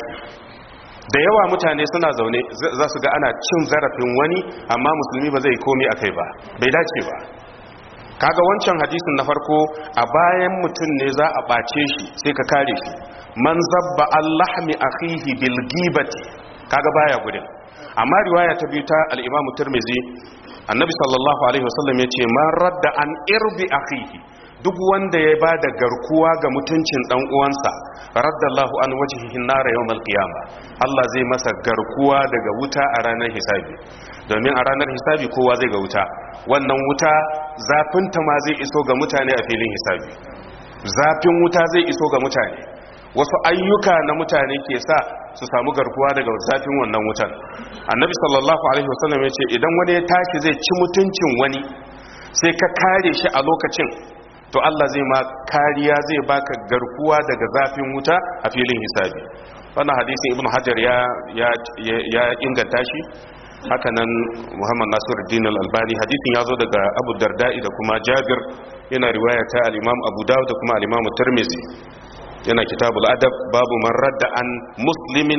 da yawa mutane suna zaune za su ga ana cin zarafin wani amma musulmi ba zai komi akai ba bai dace ba kaga wancan hadisin na farko a bayan mutum ne za a ɓace shi sai ka kare shi man zabba allahmi akhihi bil gibati kaga baya gudun amma riwaya ta biyu ta al-imamu tirmidhi annabi sallallahu alaihi wasallam yace man radda an irbi akhihi duk wanda ya ba da garkuwa ga mutuncin dan uwansa raddallahu an wajhihi nar yawmal qiyama Allah zai masa garkuwa daga wuta a ranar hisabi domin a ranar hisabi kowa zai ga wuta wannan wuta zafinta ma zai iso ga mutane a filin hisabi zafin wuta zai iso ga mutane wasu ayyuka na mutane ke sa su samu garkuwa daga zafin wannan wutan annabi sallallahu alaihi wasallam ya ce idan wani ya tashi zai ci mutuncin wani sai ka kare shi a lokacin to Allah zai ma kariya zai baka garkuwa daga zafin wuta a filin hisabi wannan hadisin ibnu hajar ya ya inganta shi haka nan muhammad nasiruddin al-albani hadisin ya zo daga abu darda'i da kuma jabir yana riwaya ta al-imam abu dawud da kuma al-imam tirmidhi yana kitabul adab babu man radda an muslimin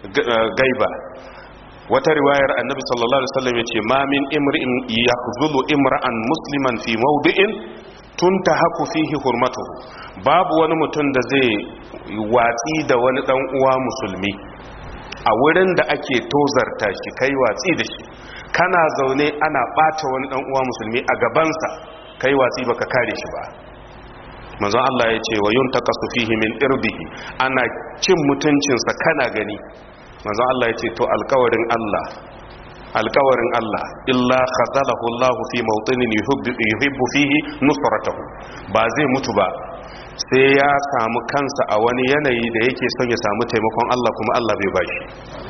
gaiba wata riwayar annabi sallallahu alaihi wasallam yace ma min imri'in yakhzulu imra'an musliman fi mawdi'in tuntahaku fihi hurmatuhu babu wani mutum da zai watsi da wani dan uwa musulmi a wurin da ake tozarta shi kai watsi da shi kana zaune ana bata wani dan uwa musulmi a gabansa kai watsi baka kare shi ba manzon Allah ya ce wa yuntaqasu fihi min irbihi ana cin mutuncinsa kana gani manzon Allah ya ce to alkawarin Allah alkawarin Allah illa khazalahu Allah fi mawtinin yuhibbu fihi nusratahu ba zai mutu ba sai ya samu kansa a wani yanayi da yake son ya samu taimakon Allah kuma Allah bai bashi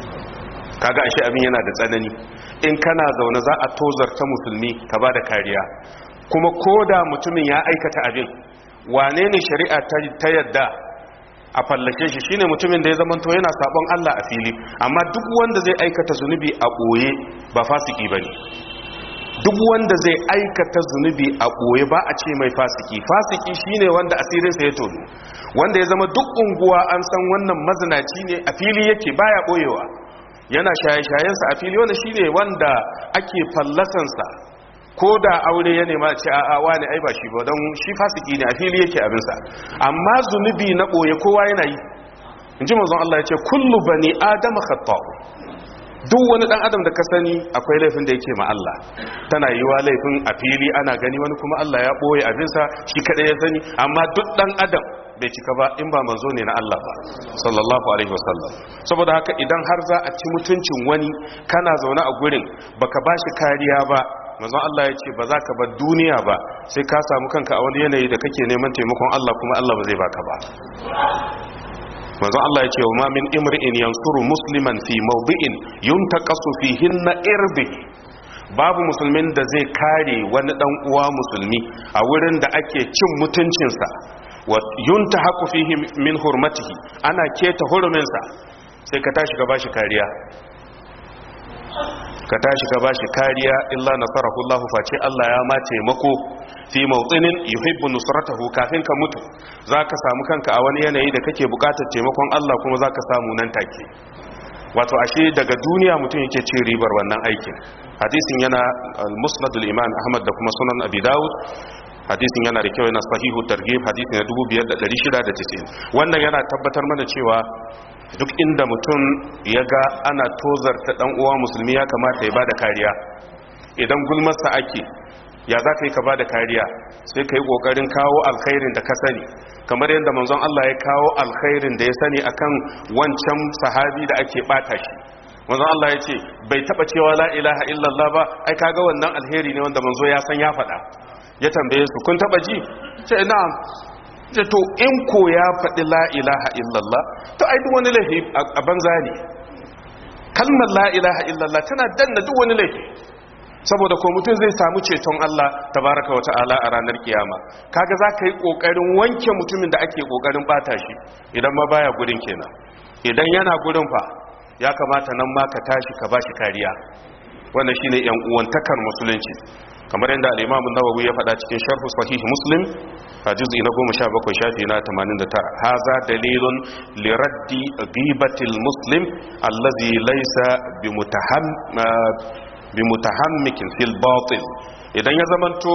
kaga ashe abin yana da tsanani in kana zaune za a tozarta musulmi ka ba da kariya kuma koda mutumin ya aikata abin wane ne shari'a ta yadda a fallake shi shine mutumin da ya zamanto yana sabon Allah a fili amma duk wanda zai aikata zunubi a boye ba fasiki bane duk wanda zai aikata zunubi a boye ba a ce mai fasiki fasiki shine wanda asirin sa ya tono wanda ya zama duk unguwa an san wannan mazinaci ne a fili yake baya boyewa yana shaye-shayen sa a fili wanda shine wanda ake fallasan sa ko da aure ya nema ce a wani ai ba shi ba don shi fasiki ne a fili yake abinsa amma zunubi na ɓoye kowa yana yi in ji mazan Allah ya ce kullu bani adama khatta'u duk wani dan adam da ka sani akwai laifin da yake ma Allah tana yi wa laifin a fili ana gani wani kuma Allah ya ɓoye abinsa shi kaɗai ya sani amma duk dan adam bai cika ba in ba manzo ne na Allah ba sallallahu alaihi wasallam saboda haka idan har za a ci mutuncin wani kana zaune a gurin baka bashi kariya ba manzon Allah ya ce ba za ka bar duniya ba sai ka samu kanka a wani yanayi da kake neman taimakon Allah kuma Allah ba zai baka ba manzon Allah ya ce wa ma min imri'in yansuru musliman fi mawdi'in yuntaqasu fihinna irbihi babu musulmin da zai kare wani dan uwa musulmi a wurin da ake cin mutuncinsa wa yuntahaku fihi min hurmatihi ana keta huruminsa sai ka tashi ka bashi kariya ka tashi ka bashi kariya illa nasarahu Allah face Allah ya ma taimako fi mawtinin yuhibbu nusratahu kafin ka mutu zaka samu kanka a wani yanayi da kake bukatar taimakon Allah kuma zaka samu nan take wato ashe daga duniya mutum yake cin ribar wannan aikin hadisin yana al-musnad al-imam Ahmad da kuma sunan Abi Dawud hadisin yana da kyau yana sahihu targhib hadisi na 2690 wannan yana tabbatar mana cewa duk inda mutum ya ga ana tozarta dan uwa musulmi ya kamata ya bada kariya idan gulmarsa ake ya za ka yi ka bada kariya sai ka yi kokarin kawo alkhairin da ka sani kamar yadda manzon Allah ya kawo alkhairin da ya sani akan wancan sahabi da ake bata shi manzon Allah ya ce bai taba cewa la ilaha illallah ba ai kaga wannan alheri ne wanda manzo ya san ya faɗa ya tambaye su kun taba ji ce na'am ce to in ko ya faɗi la ilaha illallah to ai duk wani laifi a banza ne kalmar la ilaha illallah tana danna duk wani laifi saboda ko mutum zai samu ceton Allah tabaraka wa ta'ala a ranar kiyama kaga za ka yi kokarin wanke mutumin da ake kokarin bata shi idan ma baya gurin kenan idan yana gurin fa ya kamata nan ma ka tashi ka bashi kariya wannan shine yan uwantakar musulunci kamar yadda al-Imam an-Nawawi ya faɗa cikin Sharh Sahih Muslim a juz'i na 17 shafi na 89 haza dalilun li raddi ghibatil muslim allazi laysa bimutaham bimutahammikin fil batil idan ya zamanto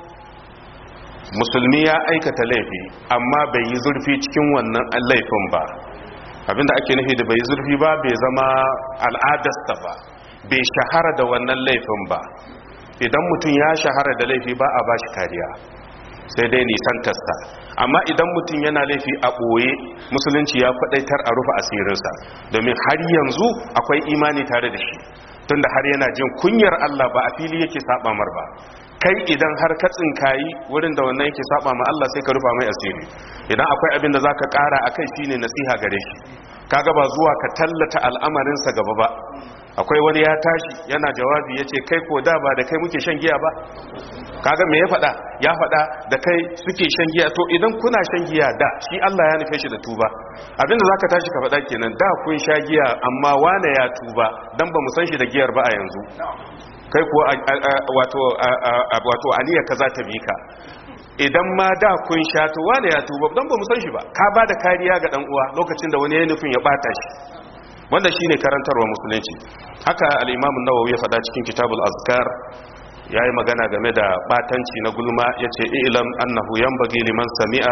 musulmi ya aikata laifi amma bai yi zurfi cikin wannan laifin ba abinda ake nufi da bai yi zurfi ba bai zama al'adarsa ba bai shahara da wannan laifin ba idan mutum ya shahara da laifi ba a bashi kariya sai dai nisantarsa amma idan mutum yana laifi a ɓoye musulunci ya faɗaitar a rufe asirinsa domin har yanzu akwai imani tare da shi tunda har yana jin kunyar Allah ba a fili yake saba mar ba kai idan har ka tsinkayi wurin da wannan yake saba ma Allah sai ka rufa mai asiri idan akwai abin da zaka ƙara akai shine nasiha gare shi kaga ba zuwa ka tallata al'amarinsa gaba ba akwai wani ya tashi yana jawabi ya ce kai ko da ba da kai muke shan giya ba kaga me ya faɗa ya faɗa da kai suke shan giya to idan kuna shan giya da shi Allah ya nufe shi da tuba abinda zaka tashi ka faɗa kenan da kun sha giya amma wane ya tuba dan ba mu san shi da giyar ba a yanzu kai ko wato wato aniya kaza ta bi ka idan ma da kun sha to wane ya tuba dan ba mu san shi ba ka ba da kariya ga dan uwa lokacin da wani ya nufin ya bata shi wanda shine karantarwa musulunci haka al-Imam an-Nawawi ya faɗa cikin Kitabul Azkar yayi magana game da batanci na gulma yace ilam annahu yanbaghi liman sami'a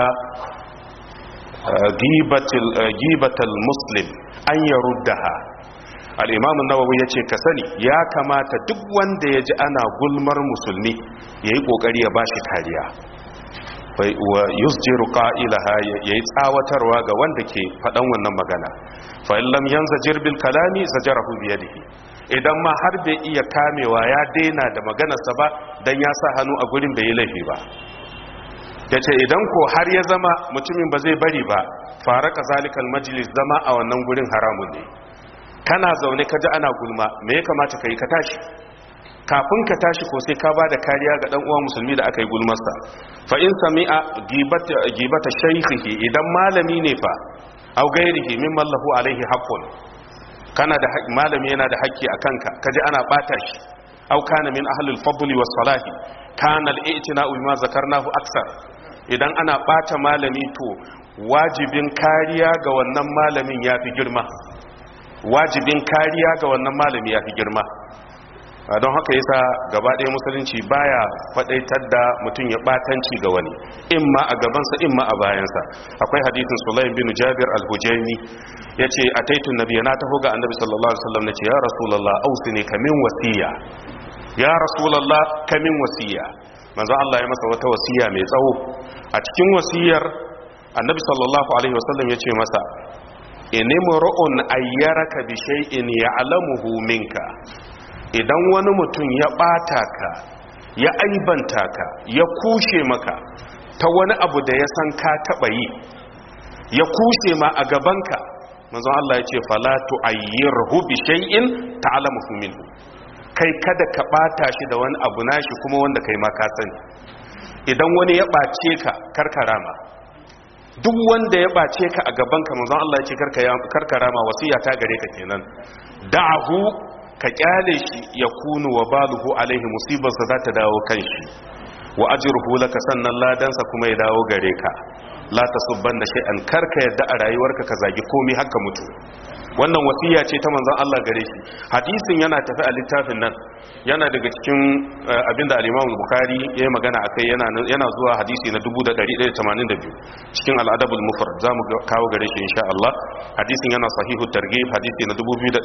gibatil gibatal muslim an yaruddaha al-Imam an-Nawawi yace ka sani ya kamata duk wanda yaji ana gulmar musulmi yayi kokari ya bashi kariya wa yusjiru qa'ilaha yayi tsawatarwa ga wanda ke faɗan wannan magana fa in lam yanzajir bil kalami zajarahu bi yadihi idan ma har bai iya kamewa ya daina da maganarsa ba dan ya sa hannu a gurin bai yi laifi ba yace idan ko har ya zama mutumin ba zai bari ba fara kazalikal majlis zama a wannan gurin haramun ne kana zaune ka ji ana gulma me ya kamata kai ka tashi kafin ka tashi ko sai ka bada kariya ga dan uwan musulmi da aka yi gulmarsa fa in sami'a gibata gibata shaykhihi idan malami ne fa aw gairihi mimman lahu alaihi haqqun kana da malami yana da haƙƙi akan ka kaji ana bata shi aw kana min ahli al-fadl was salahi kana al-i'tina'u bima zakarnahu aksar idan ana bata malami to wajibin kariya ga wannan malamin yafi girma wajibin kariya ga wannan malami yafi girma don haka yasa gaba ɗaya musulunci baya faɗaitar da mutum ya ɓatanci ga wani imma a gabansa imma a bayansa akwai hadisin sulaim bin jabir al-hujaini yace ataitu nabiyya na taho ga annabi sallallahu alaihi wasallam nace ya rasulullah ausini kamin wasiya ya rasulullah kamin wasiya manzo Allah ya masa wata wasiya mai tsawo a cikin wasiyar annabi sallallahu alaihi wasallam ya ce masa inimru'un ayyaraka bi shay'in ya'lamuhu minka idan wani mutum ya bata ka ya aibanta ka ya kushe maka ta wani abu da ya san ka taba yi ya kushe ma a gabanka manzon Allah ya ce fala tu'ayyirhu bi shay'in ta'lamuhu minhu kai kada ka bata shi da wani abu nashi kuma wanda kai ma ka sani idan wani ya bace ka karkarama duk wanda ya bace ka a gaban ka manzon Allah ya ce karkarama wasiya ta gare ka kenan da'ahu ka kyale shi ya kunu wa baluhu alaihi musibarsa za ta dawo kan shi wa ajruhu laka sannan ladansa kuma ya dawo gare ka la tasubbanna shay'an karka yadda a rayuwarka ka zagi komai haka mutu wannan wasiya ce ta manzon Allah gare shi hadisin yana tafi a littafin nan yana daga cikin abinda al-Imam Bukhari ya yi magana akai yana yana zuwa hadisi na 1182 cikin al-Adab al-Mufrad zamu kawo gare shi insha Allah hadisin yana sahihu targhib hadisi na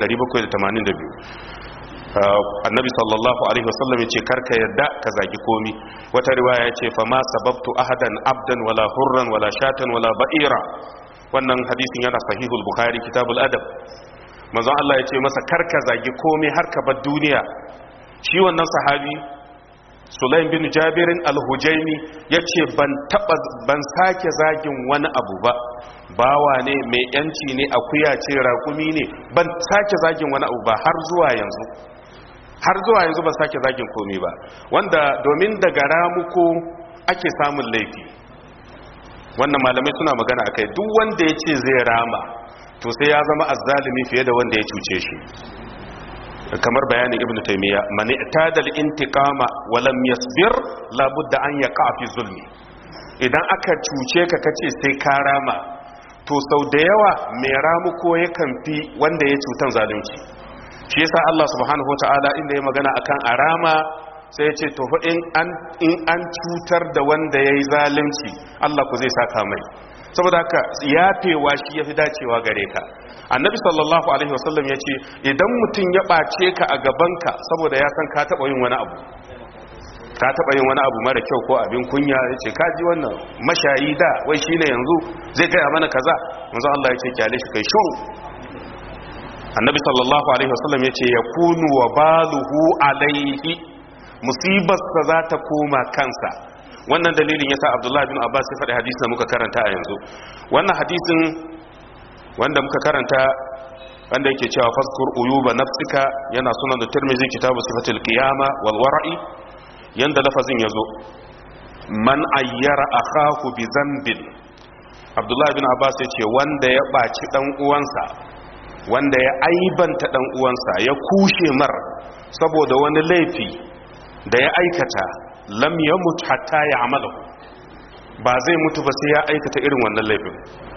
2782 annabi sallallahu alaihi wasallam ya ce karka yadda ka zagi komi wata riwaya ya ce fa ma sababtu ahadan abdan wala hurran wala shatan wala ba'ira wannan hadisin yana sahihul bukhari kitabul adab manzon Allah ya ce masa karka zagi komai har ka bar duniya shi wannan sahabi Sulaim bin Jabirin al-Hujaimi yace ban taba ban sake zagin wani abu ba bawa ne mai yanci ne akuya ce raƙumi ne ban sake zagin wani abu ba har zuwa yanzu har zuwa yanzu ban sake zagin komai ba wanda domin daga ramuko ake samun laifi wannan malamai suna magana akai duk wanda ya ce zai rama to sai ya zama azzalimi fiye da wanda ya cuce shi kamar bayanin ibn taymiya man i'tadal intiqama wa lam yasbir la budda an yaqa fi zulmi idan aka cuce ka kace sai ka rama to sau da yawa mai ramuko yakan fi wanda ya cutan zalunci shi yasa Allah subhanahu wataala inda ya magana akan arama sai ya ce to in an in an cutar da wanda yayi zalunci Allah ku zai saka mai saboda haka yafewa shi yafi dacewa gare ka annabi sallallahu alaihi wasallam ya ce idan mutum ya ɓace ka a gabanka saboda ya san ka taɓa yin wani abu ka taɓa yin wani abu mara kyau ko abin kunya ya ce ka ji wannan mashayi da wai shi ne yanzu zai gaya mana kaza manzo Allah ya ce kyale shi kai shuru annabi sallallahu alaihi wasallam ya ce ya kunu wa baluhu alaihi musibarsa za ta koma kansa wannan dalilin yasa abdullahi bin abbas ya faɗi hadisin da muka karanta a yanzu wannan hadisin wanda muka karanta wanda yake cewa faskur uyuba nafsika yana sunan da tirmizi kitabu sifatul qiyama wal wara'i yanda lafazin yazo man ayyara akahu bi dhanbin abdullahi bin abbas yace wanda ya baci dan uwansa wanda ya aibanta dan uwansa ya kushe mar saboda wani laifi da ya aikata lam yamut hatta ya amalu ba zai mutu ba sai ya aikata irin wannan laifin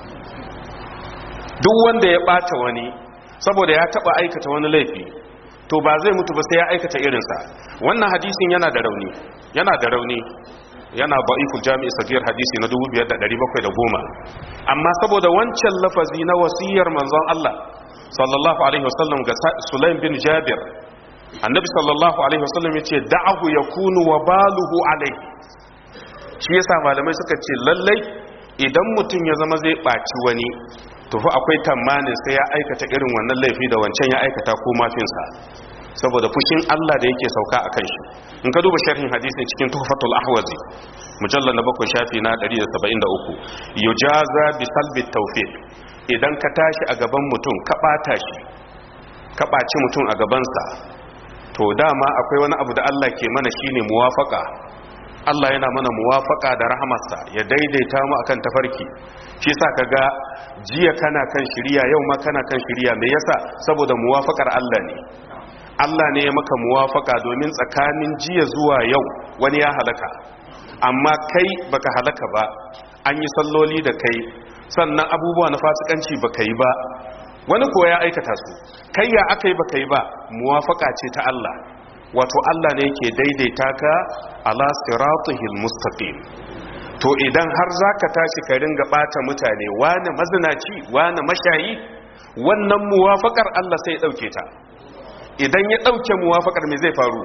duk wanda ya bata wani saboda ya taba aikata wani laifi to ba zai mutu ba sai ya aikata irinsa wannan hadisin yana da rauni yana da rauni yana ba'iful jami'i sagir hadisi na 5710 amma saboda wancan lafazi na wasiyar manzon Allah sallallahu alaihi wasallam ga Sulaim bin Jabir annabi sallallahu alaihi wasallam yace da'ahu yakunu wa baluhu alaihi shi yasa malamai suka ce lallai idan mutum ya zama zai baci wani tufi akwai tamanin sai ya aikata irin wannan laifi da wancan ya aikata ko mafinsa saboda fushin Allah da yake sauka a kan shi in ka duba sharhin hadisi cikin tuhfatul ahwazi mujallal na bakwai shafi na 173 yujaza bi salbi tawfiq idan ka tashi a gaban mutum ka bata shi ka baci mutum a gabansa to dama akwai wani abu da Allah ke mana shine muwafaka Allah yana mana muwafaka da rahamarsa ya daidaita mu akan tafarki shi yasa kaga jiya kana kan shiriya yau ma kana kan shiriya me yasa saboda muwafakar Allah ne Allah ne ya maka muwafaka domin tsakanin jiya zuwa yau wani ya halaka amma kai baka halaka ba an yi salloli da kai sannan abubuwa na fasikanci baka yi ba wani kuwa ya aikata su kai ya aka yi baka yi ba muwafaka ce ta Allah wato Allah ne yake daidaita ka ala siratihil mustaqim to idan har zaka tashi ka ringa bata mutane wani mazinaci wani mashayi wannan muwafakar Allah sai ya dauke ta idan ya dauke muwafakar me zai faru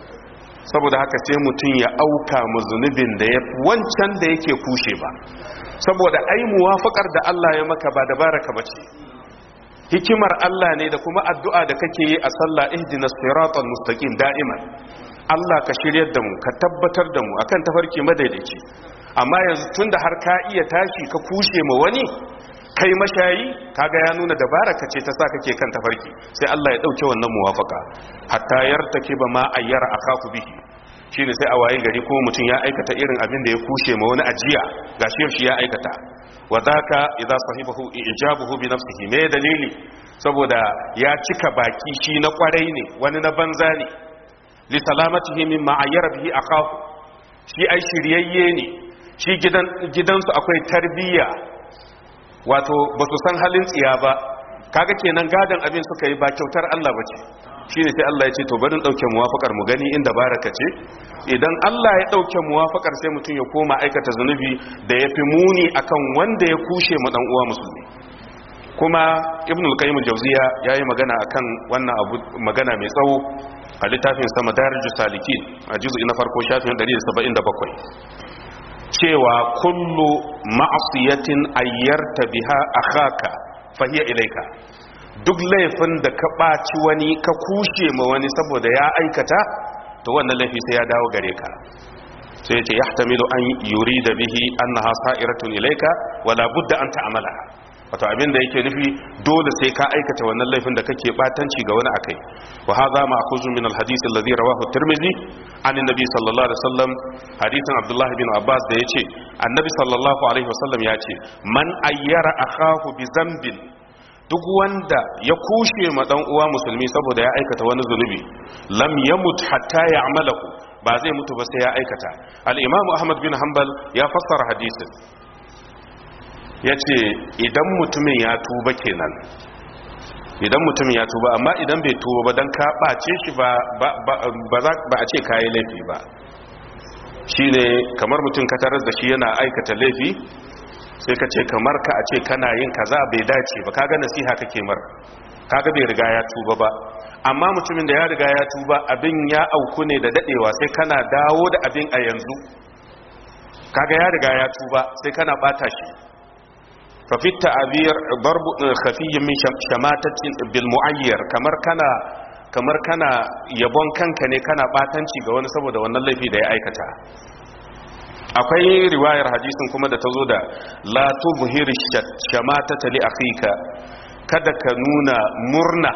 saboda haka sai mutum ya auka mu zunubin da ya wancan da yake kushe ba saboda ai muwafaqar da Allah ya maka ba dabaraka bace hikimar Allah ne da kuma addu'a da kake yi a sallah ihdinas siratal mustaqim da'iman Allah ka shiryar da mu ka tabbatar da mu akan tafarki madaidaici amma yanzu tunda har ka iya tashi ka kushe ma wani kai mashayi kaga ya nuna dabaraka ce ta sa kake kan tafarki sai Allah ya dauke wannan muwafaka hatta yartaki ba ma ayyara akaku bihi shine sai a waye gari kuma mutum ya aikata irin abin da ya kushe ma wani ajiya gashi shi ya aikata wa zaka idza sahibahu ijabuhu bi nafsihi me dalili saboda ya cika baki shi na kwarai ne wani na banza ne li salamatihi mimma ayyara bihi akahu shi ai shiryayye ne shi gidan gidansu akwai tarbiyya wato ba su san halin tsiya ba kaga kenan gadan abin suka yi ba kyautar Allah ba ce shi ne sai Allah ya ce to barin ɗauke muwafakar mu gani inda baraka ce idan Allah ya ɗauke muwafakar sai mutum ya koma aikata zunubi da ya fi muni akan wanda ya kushe ma uwa musulmi kuma ibn al-qayyim al-jawziya yayi magana akan wannan abu magana mai tsawo a littafin sa madarijus salikin a juz'i na farko shafin 177 cewa kullu ma'asiyatin ayyarta biha akhaka fahiya ilaika duk laifin da ka ɓaci wani ka kushe ma wani saboda ya aikata to wannan laifi sai ya dawo gare ka sai ce yahtamilu an yurida bihi annaha sa'iratun ilaika wala budda an ta'amala wato abin da yake nufi dole sai ka aikata wannan laifin da kake batanci ga wani akai wa hadha ma'khuzun min al-hadith alladhi rawahu at-tirmidhi an annabi sallallahu alaihi wasallam hadisin abdullah bin abbas da yace annabi sallallahu alaihi wasallam yace man ayyara akahu bi zambin duk wanda ya kushe ma dan uwa musulmi saboda ya aikata wani zunubi lam yamut hatta ya'malahu ba zai mutu ba sai ya aikata al-imam ahmad bin hanbal ya fassara hadisin ya ce idan mutumin ya tuba kenan idan mutumin ya tuba amma idan bai tuba ba don ka ɓace shi ba a ce kayi laifi ba shi ne kamar mutum ka tarar da shi yana aikata laifi sai ka ce kamar ka a ce kana yin kaza bai dace ba kaga nasiha kake mar kaga bai riga ya tuba ba amma mutumin da ya riga ya tuba abin ya auku ne da dadewa sai kana dawo da abin a yanzu kaga ya riga ya tuba sai kana bata shi ففي التعبير ضرب خفي من شماتة بالمعير kamar kana kamar kana yabon kanka ne kana batanci ga wani saboda wannan laifi da ya aikata akwai riwayar hadisin kuma da ta zo da la tubhir shamatata li akhika kada ka nuna murna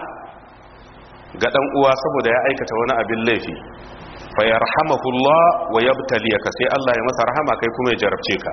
ga dan uwa saboda ya aikata wani abin laifi fa yarhamahullah wa yabtaliyaka sai Allah ya masa rahama kai kuma ya jarabce ka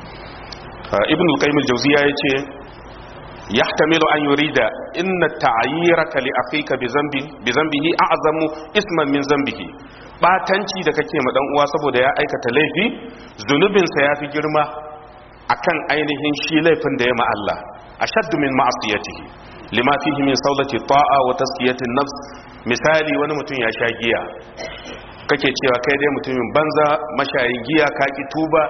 ibn al-qayyim al-jawziya yace yahtamilu an yurida inna ta'yiraka li akhika bi dhanbi bi dhanbihi a'zamu isman min dhanbihi batanci da kake ma dan uwa saboda ya aikata laifi zunubin sa yafi girma akan ainihin shi laifin da ya ma Allah ashaddu min ma'asiyatihi lima fihi min sawlati ta'a wa tazkiyati an-nafs misali wani mutum ya sha giya kake cewa kai dai mutumin banza mashayin giya ka ki tuba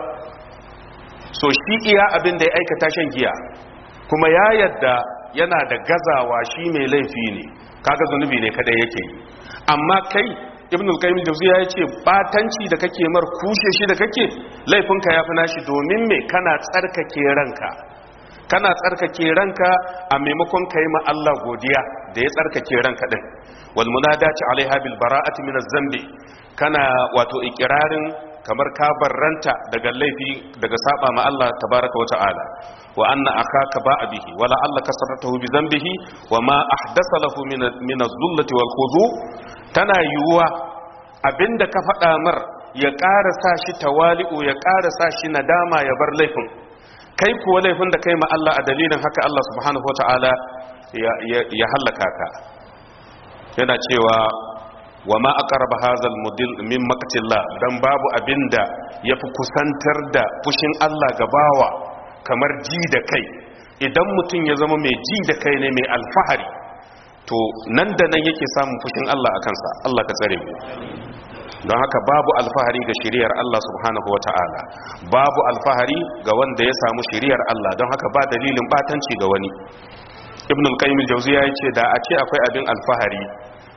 so shi iya abin da ya aikata shan giya kuma ya yadda yana da gazawa shi mai laifi ne kaga zunubi ne kada yake amma kai ibn al-qayyim al-jawziya yace batanci da kake mar kushe shi da kake laifinka yafi nashi domin me kana tsarkake ranka kana tsarkake ranka a maimakon kai ma Allah godiya da ya tsarkake ranka din wal munadati alaiha bil bara'ati min az-zambi kana wato ikirarin kamar ka barranta daga laifi daga saba ma Allah tabaraka wa ta'ala wa anna akaka ba'a bihi wala Allah kasaratahu bi zambihi wa ma ahdasa lahu min min az-zullati wal khudu tana yuwa abinda ka faɗa mar ya ƙara sa shi tawali'u ya ƙara sa shi nadama ya bar laifin kai kuwa laifin da kai ma Allah a dalilin haka Allah subhanahu wa ta'ala ya hallaka ka yana cewa wa ma aqraba hadhal mudil min maqtillah dan babu abinda yafi kusantar da fushin Allah ga bawa kamar ji da kai idan mutum ya zama mai ji da kai ne mai alfahari to nan da nan yake samun fushin Allah akan sa Allah ka tsare mu don haka babu alfahari ga shiriyar Allah subhanahu wata'ala babu alfahari ga wanda ya samu shiriyar Allah don haka ba dalilin batanci ga wani ibn al-qayyim al-jawziya yace da a ce akwai abin alfahari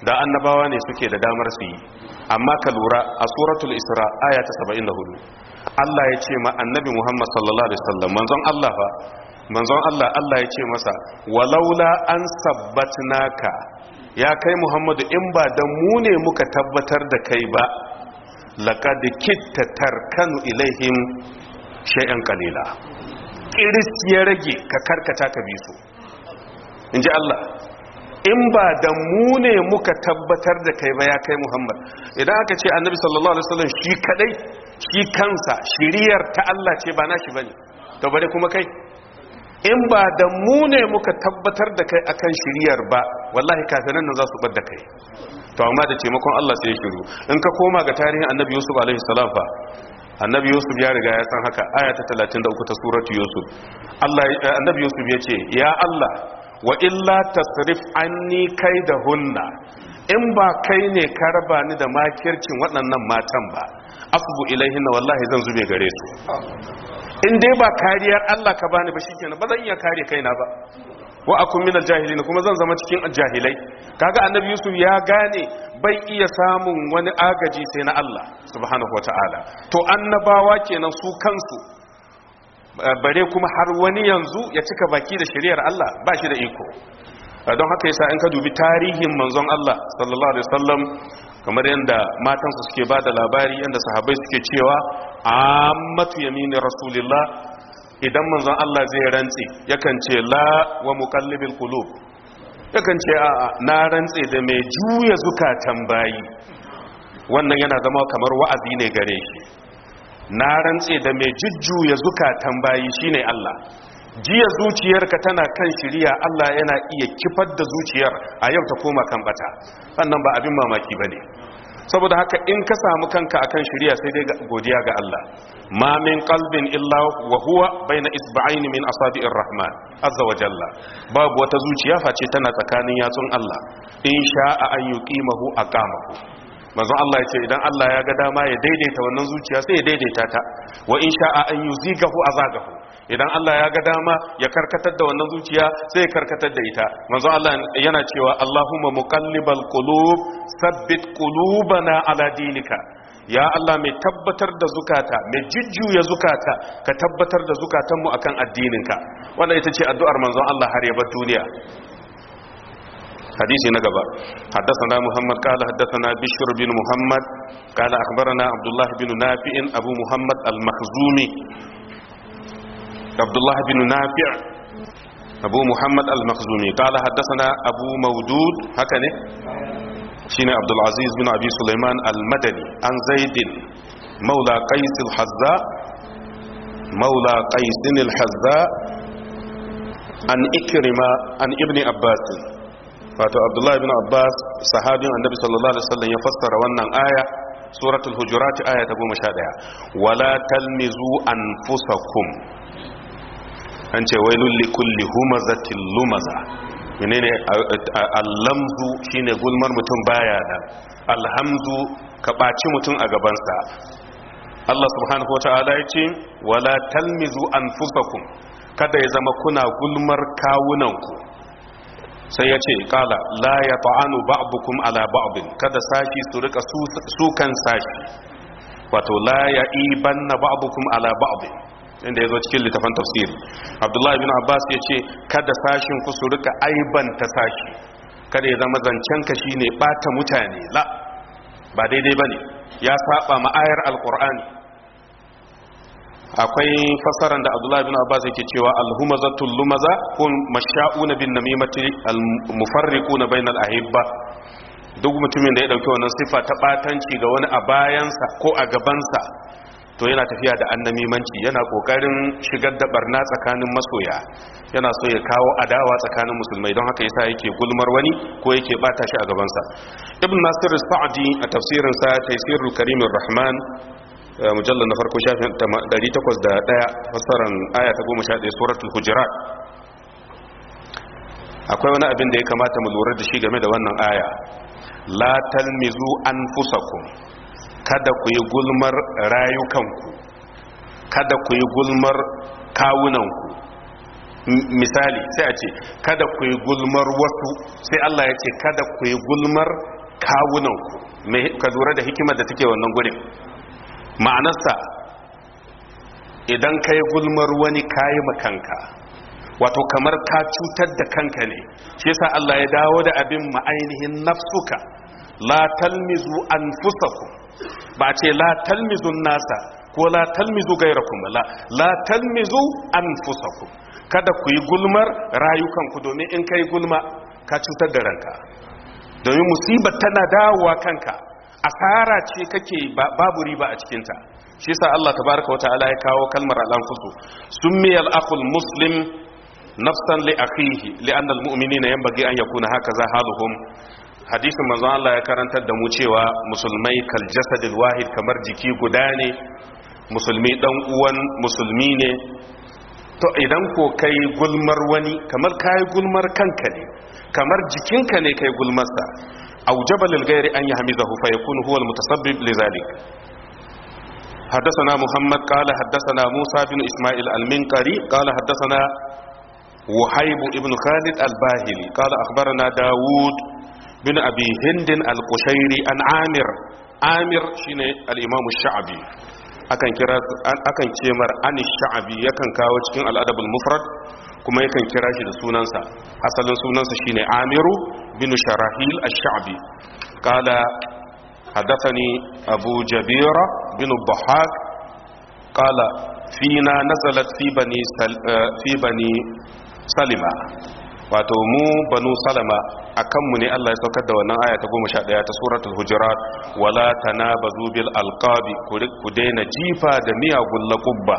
da annabawa ne suke da damar su yi amma ka lura a suratul isra aya ta 74 Allah ya ce ma annabi Muhammad sallallahu alaihi wasallam manzon Allah fa manzon Allah Allah ya ce masa walaula an sabbatnaka ya kai Muhammadu in ba dan mu ne muka tabbatar da kai ba laqad kitta tarkanu ilaihim shay'an qalila kiris ya rage ka karkata ka bi su inji Allah in ba da mu ne muka tabbatar da kai ba ya kai Muhammad idan aka ce annabi sallallahu alaihi wasallam shi kadai shi kansa shiriyar ta Allah ce ba nashi bane to bare kuma kai in ba da mu ne muka tabbatar da kai akan shiriyar ba wallahi kafiran nan za su bar da kai to amma da taimakon Allah sai ya shiru in ka koma ga tarihin annabi Yusuf alaihi salam fa annabi Yusuf ya riga ya san haka aya ta 33 ta suratu Yusuf Allah annabi Yusuf ya ce ya Allah wa illa tasrif anni kaidahunna in ba kai ne ka raba ni da makircin waɗannan matan ba asbu ilaihinna wallahi zan zube gare su in dai ba kariyar Allah ka bani ba shikenan ba zan iya kare kaina ba wa akun min aljahilin kuma zan zama cikin jahilai kaga annabi yusuf ya gane bai iya samun wani agaji sai na Allah subhanahu wataala to annabawa kenan su kansu bare kuma har wani yanzu ya cika baki da shari'ar Allah ba shi da iko don haka yasa in ka dubi tarihin manzon Allah sallallahu alaihi wasallam kamar yadda matansa suke ba da labari yadda sahabbai suke cewa ammatu yamini rasulillah idan manzon Allah zai rantse yakan ce la wa muqallibil qulub yakan ce a na rantse da mai juya zukatan bayi wannan yana zama kamar wa'azi ne gare shi na rantse da mai jujjuya zukatan bayi shine Allah jiya zuciyarka tana kan shiriya Allah yana iya kifar da zuciyar a yau ta koma kan bata wannan ba abin mamaki bane saboda haka in ka samu kanka akan shiriya sai dai godiya ga Allah ma min qalbin illa wa huwa baina isba'aini min asabi'ir rahman azza wa jalla babu wata zuciya face tana tsakanin yatsun Allah in sha'a an yuqimahu aqamahu manzon Allah ya ce idan Allah ya ga dama ya daidaita wannan zuciya sai ya daidaita ta wa in sha'a an yuzigahu azagahu idan Allah ya ga dama ya karkatar da wannan zuciya sai ya karkatar da ita manzon Allah yana cewa Allahumma muqallibal qulub sabbit qulubana ala dinika ya Allah mai tabbatar da zukata mai jujjuya zukata ka tabbatar da zukatanmu akan addininka wannan ita ce addu'ar manzon Allah har ya bar duniya حديث نقبة حدثنا محمد قال حدثنا بشر بن محمد قال أخبرنا عبد الله بن نافع أبو محمد المخزومي عبد الله بن نافع أبو محمد المخزومي قال حدثنا أبو مودود هكذا شين عبد العزيز بن أبي سليمان المدني عن زيد مولى قيس الحذاء مولى قيس الحذاء عن إكرمة عن ابن عباس wato abdullahi bin abbas sahabin annabi sallallahu alaihi wasallam ya fassara wannan aya suratul hujurat aya ta 11 wala talmizu anfusakum an ce wailul likulli humazatil lumaza menene allamzu shine gulmar mutum baya da alhamdu ka baci mutum a gabansa Allah subhanahu wataala ya ce wala talmizu anfusakum kada ya zama kuna gulmar kawunanku sai ya ce kala la ya ta'anu ba'dukum ala ba'din kada sashi su rika sukan sashi wato la ya ibanna ba'dukum ala ba'din inda yazo cikin littafin tafsiri Abdullahi bin Abbas ya ce kada sashin ku su rika aibanta sashi kada ya zama zancen ka shine bata mutane la ba daidai bane ya saba ma ayar alqur'ani akwai fasaran da abdullahi bin abbas yake cewa alhumazatul lumaza kun masha'una bin namimati almufarriquna bainal ahibba duk mutumin da ya dauki wannan sifa ta batanci ga wani a bayansa ko a gabansa to yana tafiya da annamimanci yana kokarin shigar da barna tsakanin masoya yana so ya kawo adawa tsakanin musulmai don haka yasa yake gulmar wani ko yake bata shi a gabansa ibn nasir sa'di a tafsirinsa taysirul karimir rahman mujallar na farko shafin 801 fassaran aya ta 11 suratul hujurat akwai wani abin da ya kamata mu lura da shi game da wannan aya la talmizu anfusakum kada ku yi gulmar rayukanku kada ku yi gulmar kawunanku misali sai a ce kada ku yi gulmar wasu sai Allah ya ce kada ku yi gulmar kawunanku ka lura da hikimar da take wannan gurin ma'anarsa idan ka yi gulmar wani kayi makanka wato kamar ka cutar da kanka ne shi yasa Allah ya dawo da abin ma'ainihin nafsuka la talmizu anfusakum ba ce la talmizu nasa ko la talmizu gairakum la la talmizu anfusakum kada ku yi gulmar rayukanku domin in kai gulma ka cutar da ranka domin musibar tana dawowa kanka asara ce kake babu riba a cikinta shi yasa Allah tabaraka wa ta'ala ya kawo kalmar al-anfusu summiyal aqul muslim nafsan li akhihi li'anna al-mu'minina yanbaghi an yakuna hakaza haluhum hadisin manzon Allah ya karantar da mu cewa musulmai kal jasadil wahid kamar jiki guda ne musulmi dan uwan musulmi ne to idan ko kai gulmar wani kamar kai gulmar kanka ne kamar jikinka ne kai gulmarsa aujaba lil ghairi an yahmizahu fa yakunu huwa al mutasabbib li zalik حدثنا محمد قال حدثنا موسى بن إسماعيل المنقري قال حدثنا وحيب بن خالد الباهلي قال أخبرنا داود بن أبي هند القشيري عن عامر عامر شيني الإمام الشعبي akan kira akan ce mar an sha'abi yakan kawo cikin al'adabul mufrad kuma yakan kira shi da sunansa asalin sunansa shine amiru bin sharahil ash-sha'bi qala hadathani abu jabira bin dhahak qala fina nazalat fi bani fi bani salima wato mu banu salama akan mu ne Allah ya saukar da wannan aya ta 11 ta suratul hujurat wala tanabazu bil alqabi ku daina jifa da miyagun laqubba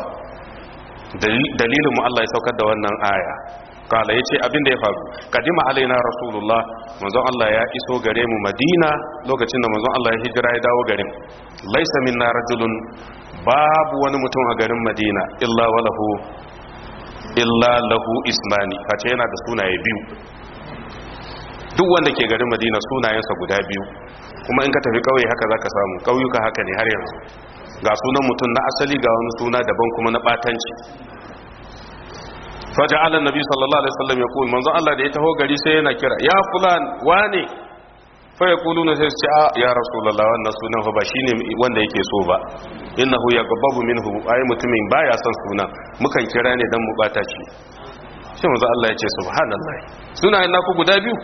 dalilin mu Allah ya saukar da wannan aya kala yace abin da ya faru kadima alaina rasulullah manzon Allah ya iso gare mu madina lokacin da manzon Allah ya hijira ya dawo garin laysa minna rajulun babu wani mutum a garin madina illa walahu illa lahu ismani face yana da sunaye biyu duk wanda ke garin madina sunayensa guda biyu kuma in ka tafi kauye haka zaka samu kauyuka haka ne har yanzu ga sunan mutum na asali ga wani suna daban kuma na batanci faja'ala annabi sallallahu alaihi wasallam ya kuma manzo Allah da ya taho gari sai yana kira ya fulan wane fa yaquluna sai su ce a ya rasulullah wannan sunan fa ba shine wanda yake so ba innahu yaghdabu minhu ay mutumin baya son sunan mukan kira ne dan mu bata shi sai manzo Allah ya ce subhanallah sunayen naku guda biyu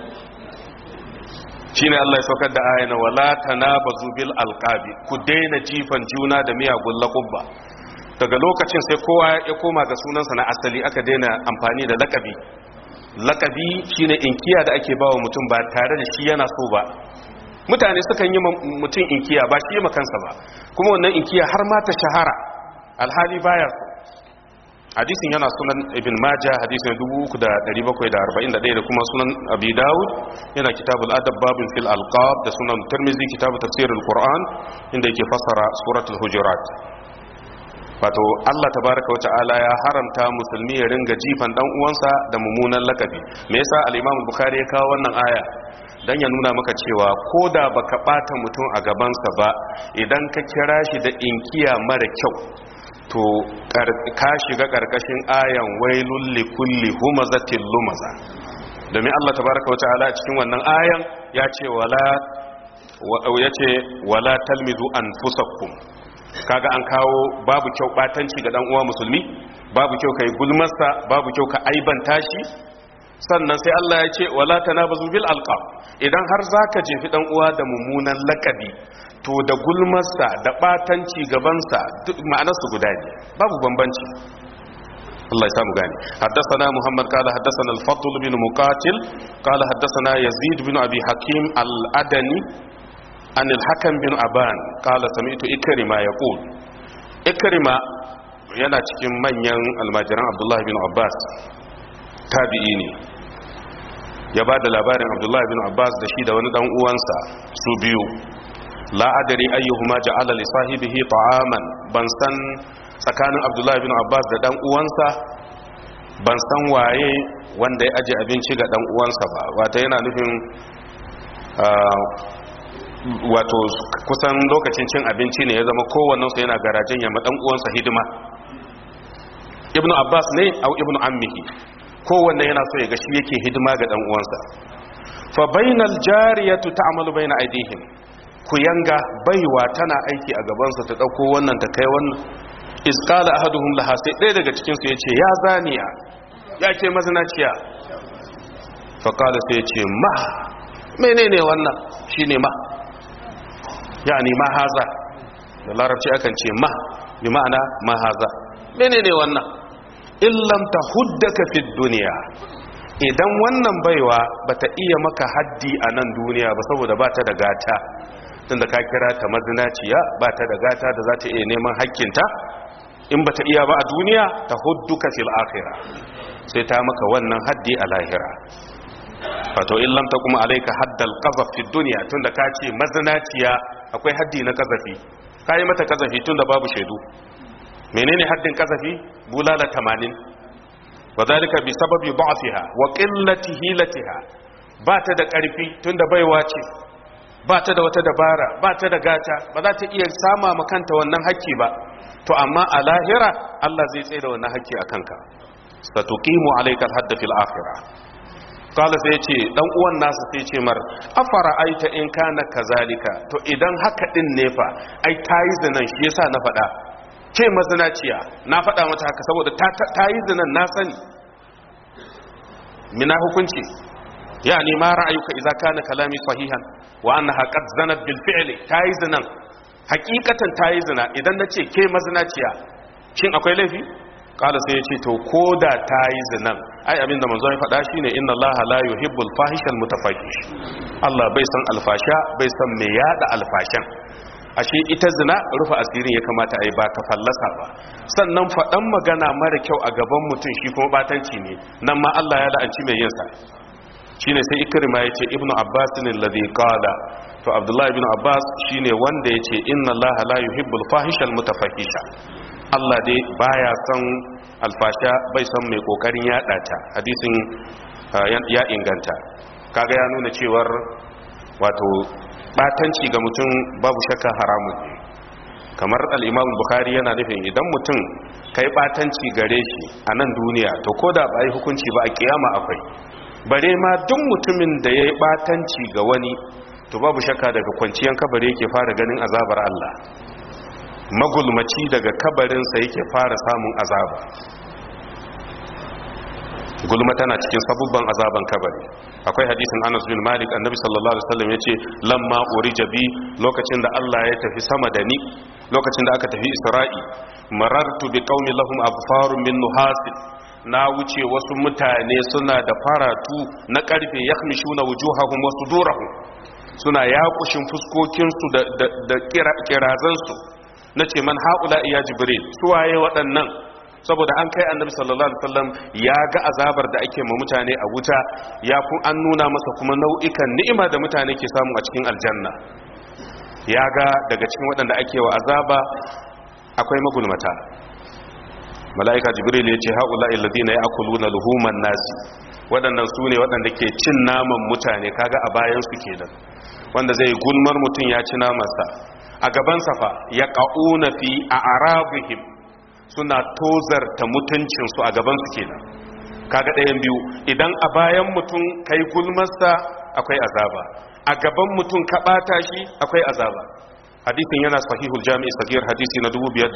shine Allah ya saukar da ayana wala tanabazu bil alqabi ku daina jifan juna da miyagun laqabba daga lokacin sai kowa ya koma ga sunansa na asali aka daina amfani da lakabi lakabi shine inkiya da ake bawa mutum ba tare da shi yana so ba mutane sukan yi mutum inkiya ba shi yi makansa ba kuma wannan inkiya har ma ta shahara alhali baya so hadisin yana sunan ibn majah hadisin 3741 da kuma sunan abi daud yana kitabul adab babin fil alqab da sunan tirmizi kitabu tafsirul qur'an inda yake fassara suratul hujurat wato Allah tabaraka wata'ala ya haramta musulmi ya ringa jifan dan uwansa da mummunan lakabi me yasa al-imam bukhari ya kawo wannan aya dan ya nuna maka cewa koda baka bata mutum a gabansa ba idan ka kira shi da inkiya mara kyau to ka shiga karkashin ayan wailul likulli humazatil lumaza domin Allah tabaraka wata'ala a cikin wannan ayan ya ce wala ya ce wala talmizu anfusakum kaga an kawo babu kyau batanci ga dan uwa musulmi babu kyau kai gulmarsa babu kyau ka aibanta shi sannan sai Allah ya ce wala tanabazu bil alqab idan har zaka jefi dan uwa da mummunan lakabi to da gulmarsa da batanci gabansa duk ma'anar su guda ne babu bambanci Allah ya samu gani haddathana Muhammad qala haddathana al-Fadl bin Muqatil qala haddathana Yazid bin Abi Hakim al-Adani an al-Hakam bin Aban qala sami'tu Ikrima yaqul Ikrima yana cikin manyan almajiran Abdullah bin Abbas tabi'i ne ya ba da labarin Abdullah bin Abbas da shi da wani dan uwansa su biyu la adari ayyuhuma ja'ala li sahibihi ta'aman ban san tsakanin Abdullah bin Abbas da dan uwansa ban san waye wanda ya aje abinci ga dan uwansa ba wato yana nufin wato kusan lokacin cin abinci ne ya zama kowannensu yana garajen yamma dan uwansa hidima ibnu abbas ne au ibnu ammihi kowanne yana so ya ga shi yake hidima ga dan uwansa fa bainal jariyatu ta'malu baina aydihim ku yanga baiwa tana aiki a gaban su ta dauko wannan ta kai wannan iz qala ahaduhum laha sai ɗaya daga cikin su yace ya zaniya ya ce mazinaciya fa qala sai yace ma menene wannan shine ma yani ma haza da larabci akan ce ma bi ma'ana ma haza menene wannan illam tahuddaka fid dunya idan wannan baiwa bata iya maka haddi a nan duniya ba saboda bata da gata tunda ka kira ta mazinaciya bata da gata da za ta iya neman hakkinta in bata iya ba a duniya tahudduka fil akhirah sai ta maka wannan haddi a lahira wato in lam takum alayka haddal qazaf fi dunya tunda ka ce mazinaciya akwai haddi na kazafi kai mata kazafi tunda babu shaidu menene haddin kazafi bulala 80 wadhalika bi sababi da'fiha wa qillati hilatiha ba ta da karfi tunda baiwa ce ba ta da wata dabara ba ta da gata ba za ta iya sama makanta wannan hakki ba to amma a lahira Allah zai tsaye da wannan hakki a kanka satuqimu alayka al-hadd fil akhirah kala sai ce dan uwan nasa sai ce mar afara aita in kana kazalika to idan haka din ne fa ai tayi zinan shi yasa na faɗa ce mazinaciya na faɗa mata haka saboda ta yi zinan na sani mina hukunci yani ma ra'ayuka idza kana kalami sahihan wa annaha qad zanat bil fi'li ta yi zinan hakikatan ta yi zina idan nace ke mazinaciya shin akwai laifi kala sai ya ce to ko da ta yi zinan ai abinda manzo ya faɗa shine inna Allah la yuhibbul fahishal mutafahish Allah bai san alfasha bai san me yada alfashan ashe ita zina rufe asirin ya kamata a yi ba ta fallasa ba sannan faɗan magana mara kyau a gaban mutum shi kuma batanci ne nan ma Allah ya la'anci mai yinsa shine sai ikrima ya ce ibnu abbas ne ladhi qala to abdullahi ibn abbas shine wanda ya ce inna Allah la yuhibbul fahishal mutafahisha Allah dai baya son alfasha bai son mai kokarin yada ta hadisin ya inganta kaga ya nuna cewar wato batanci ga mutum babu shakka haramun ne kamar al-Imam Bukhari yana nufin idan mutum kai batanci gare shi a nan duniya to koda ba yi hukunci ba a kiyama akwai bare ma duk mutumin da yayi batanci ga wani to babu shakka daga kwanciyan kabari yake fara ganin azabar Allah magulmaci daga kabarinsa yake fara samun azaba gulma tana cikin sabubban azaban kabari akwai hadisin Anas bin Malik annabi sallallahu alaihi wasallam yace lamma urija bi lokacin da Allah ya tafi sama da ni lokacin da aka tafi Isra'i marartu bi qaumi lahum abfarun min nuhasin na wuce wasu mutane suna da faratu na karfe yakhmishuna wujuhahum wa sudurahum suna yakushin fuskokinsu da da kirazansu na ce man haƙula iya jibril suwaye waɗannan saboda an kai annabi sallallahu alaihi wasallam ya ga azabar da ake ma mutane a wuta ya kun an nuna masa kuma nau'ikan ni'ima da mutane ke samu a cikin aljanna ya ga daga cikin waɗanda ake wa azaba akwai magulmata mala'ika jibril ya ce haƙula illadina ya'kuluna luhuman nasi waɗannan su ne waɗanda ke cin naman mutane kaga a bayan su kenan wanda zai gulmar mutum ya ci namansa a gabansa fa ya ƙa'una fi a arabihim suna tozarta mutuncinsu a gabansu kenan kaga ɗayan biyu idan a bayan mutum kai gulmarsa akwai azaba a gaban mutum ka ɓata shi akwai azaba hadisin yana sahihul jami'i sagir hadisi na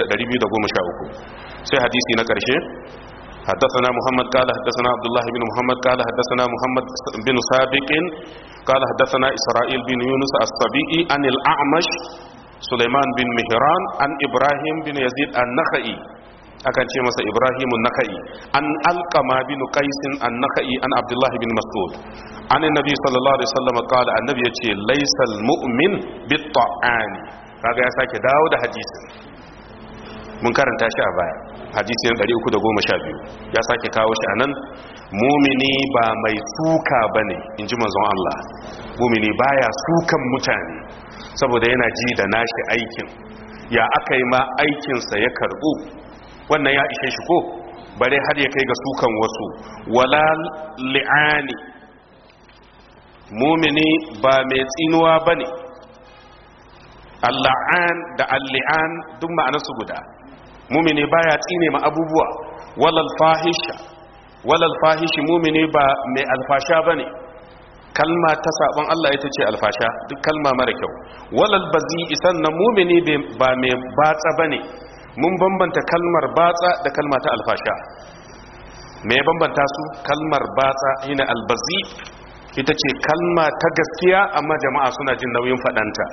2213 sai hadisi na ƙarshe حدثنا محمد قال حدثنا عبد الله بن محمد قال حدثنا محمد بن سابق قال حدثنا إسرائيل بن يونس الصبيئي عن الأعمش سليمان بن مهران عن إبراهيم بن يزيد النخعي akan ce masa Ibrahim an-Nakhai an alqama bin Qais an-Nakhai an Abdullah bin Mas'ud an annabi sallallahu alaihi wasallam qala annabi yace laysal mu'min bit-ta'an kaga ya sake dawo da hadisin mun karanta shi a baya hadisi na 312 ya sake kawo shi anan mumini ba mai suka bane inji manzon Allah mumini baya sukan mutane saboda yana ji da nashi aikin ya aka yi ma aikinsa ya karbu wannan ya ishe shi ko bare har ya kai ga sukan wasu wala li'ani mumini ba mai tsinuwa bane alla'an da alli'an duk ma'anarsu guda mumini baya tsine ma abubuwa walal fahisha walal fahishi mumini ba mai alfasha bane kalma ta sabon Allah ita ce alfasha duk kalma mara kyau walal bazi isan na mumini ba mai batsa bane mun bambanta kalmar batsa da kalma ta alfasha me bambanta su kalmar batsa ina albazi ita ce kalma ta gaskiya amma jama'a suna jin nauyin fadanta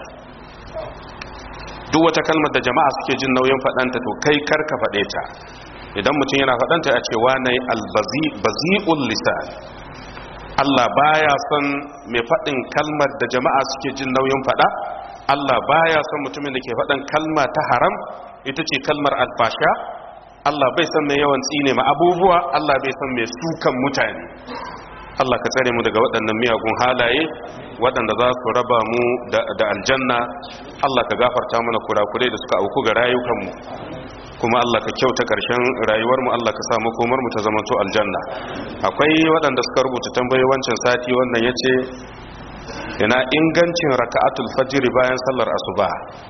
duk wata kalmar da jama'a suke jin nauyin fadanta to kai karka fade ta idan mutum yana fadanta a ce wane albazi bazi'ul lisan Allah baya son mai faɗin kalmar da jama'a suke jin nauyin faɗa Allah baya son mutumin da ke faɗin kalma ta haram ita ce kalmar alfasha Allah bai son mai yawan tsine ma abubuwa Allah bai son mai sukan mutane Allah ka tsare mu daga waɗannan miyagun halaye waɗanda za su raba mu da aljanna Allah ka gafarta mana kurakurai da suka auku ga rayukanmu kuma Allah ka kyauta ƙarshen rayuwarmu Allah ka sa makomarmu ta zamanto aljanna akwai waɗanda suka rubuta tambayi wancan sati wannan ya ce ina ingancin raka'atul fajiri bayan sallar asuba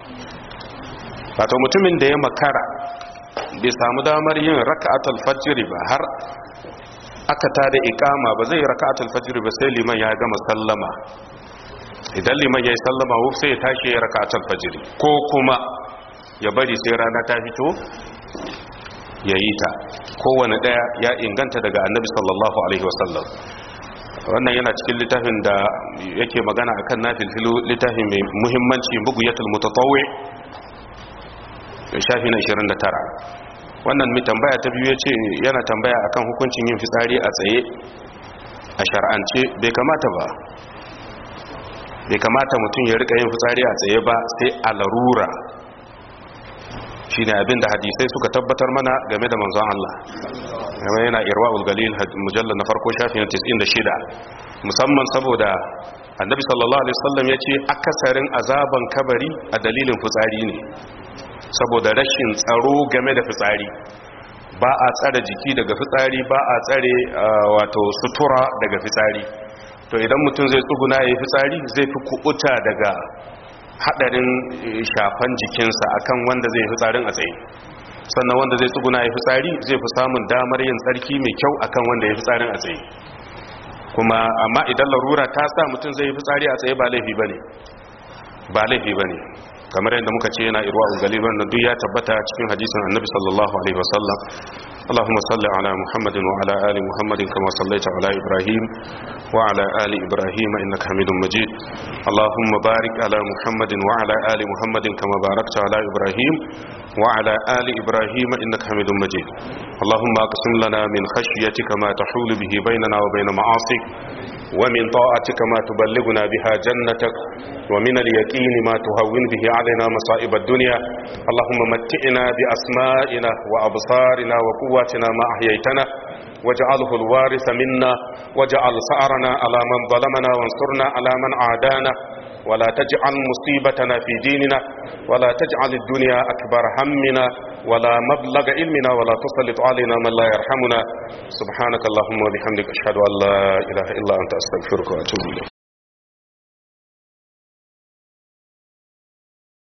wato mutumin da ya makara bai samu damar yin raka'atul fajiri ba har aka tada ikama ba zai raka'atul fajiri ba sai liman ya gama sallama idan liman ya yi sallama wuf sai ya tashi ya raka'atul fajiri ko kuma ya bari sai rana ta fito ya yi ta kowane ɗaya ya inganta daga annabi sallallahu alaihi wasallam wannan yana cikin littafin da yake magana akan nafilfilu littafin mai muhimmanci buguyatul mutatawwi shafi na 29 wannan mai tambaya ta biyu yace yana tambaya akan hukuncin yin fitsari a tsaye a shar'ance bai kamata ba bai kamata mutum ya rika yin fitsari a tsaye ba sai a larura shine abin da hadisai suka tabbatar mana game da manzon Allah kuma yana irwaul galil mujallal na farko shafin 96 musamman saboda annabi sallallahu alaihi wasallam yace akasarin azaban kabari a dalilin fitsari ne saboda rashin tsaro game da fitsari ba a tsare jiki daga fitsari ba a tsare wato sutura daga fitsari to idan mutum zai tsuguna yayin fitsari zai fi kubuta daga hadarin shafan jikinsa akan wanda zai fi tsarin a tsaye sannan wanda zai tsuguna ya fi tsari zai fi samun damar yin tsarki mai kyau akan wanda ya fi tsarin a tsaye kuma amma idan larura ta sa mutum zai fi tsari a tsaye ba laifi bane ba laifi bane kamar yadda muka ce yana irwa galiban na duk ya tabbata cikin hadisin annabi sallallahu alaihi wasallam اللهم صل على محمد وعلى آل محمد كما صليت على إبراهيم وعلى آل إبراهيم إنك حميد مجيد اللهم بارك على محمد وعلى آل محمد كما باركت على إبراهيم وعلى آل إبراهيم إنك حميد مجيد اللهم أقسم لنا من خشيتك ما تحول به بيننا وبين معاصيك ومن طاعتك ما تبلغنا بها جنتك ومن اليقين ما تهون به علينا مصائب الدنيا اللهم متئنا بأسمائنا وأبصارنا وقواتنا ما أحييتنا واجعله الوارث منا واجعل سعرنا على من ظلمنا وانصرنا على من عادانا ولا تجعل مصيبتنا في ديننا ولا تجعل الدنيا أكبر همنا ولا مبلغ علمنا ولا تسلط علينا من لا يرحمنا سبحانك اللهم وبحمدك أشهد أن لا إله إلا أنت أستغفرك وأتوب إليك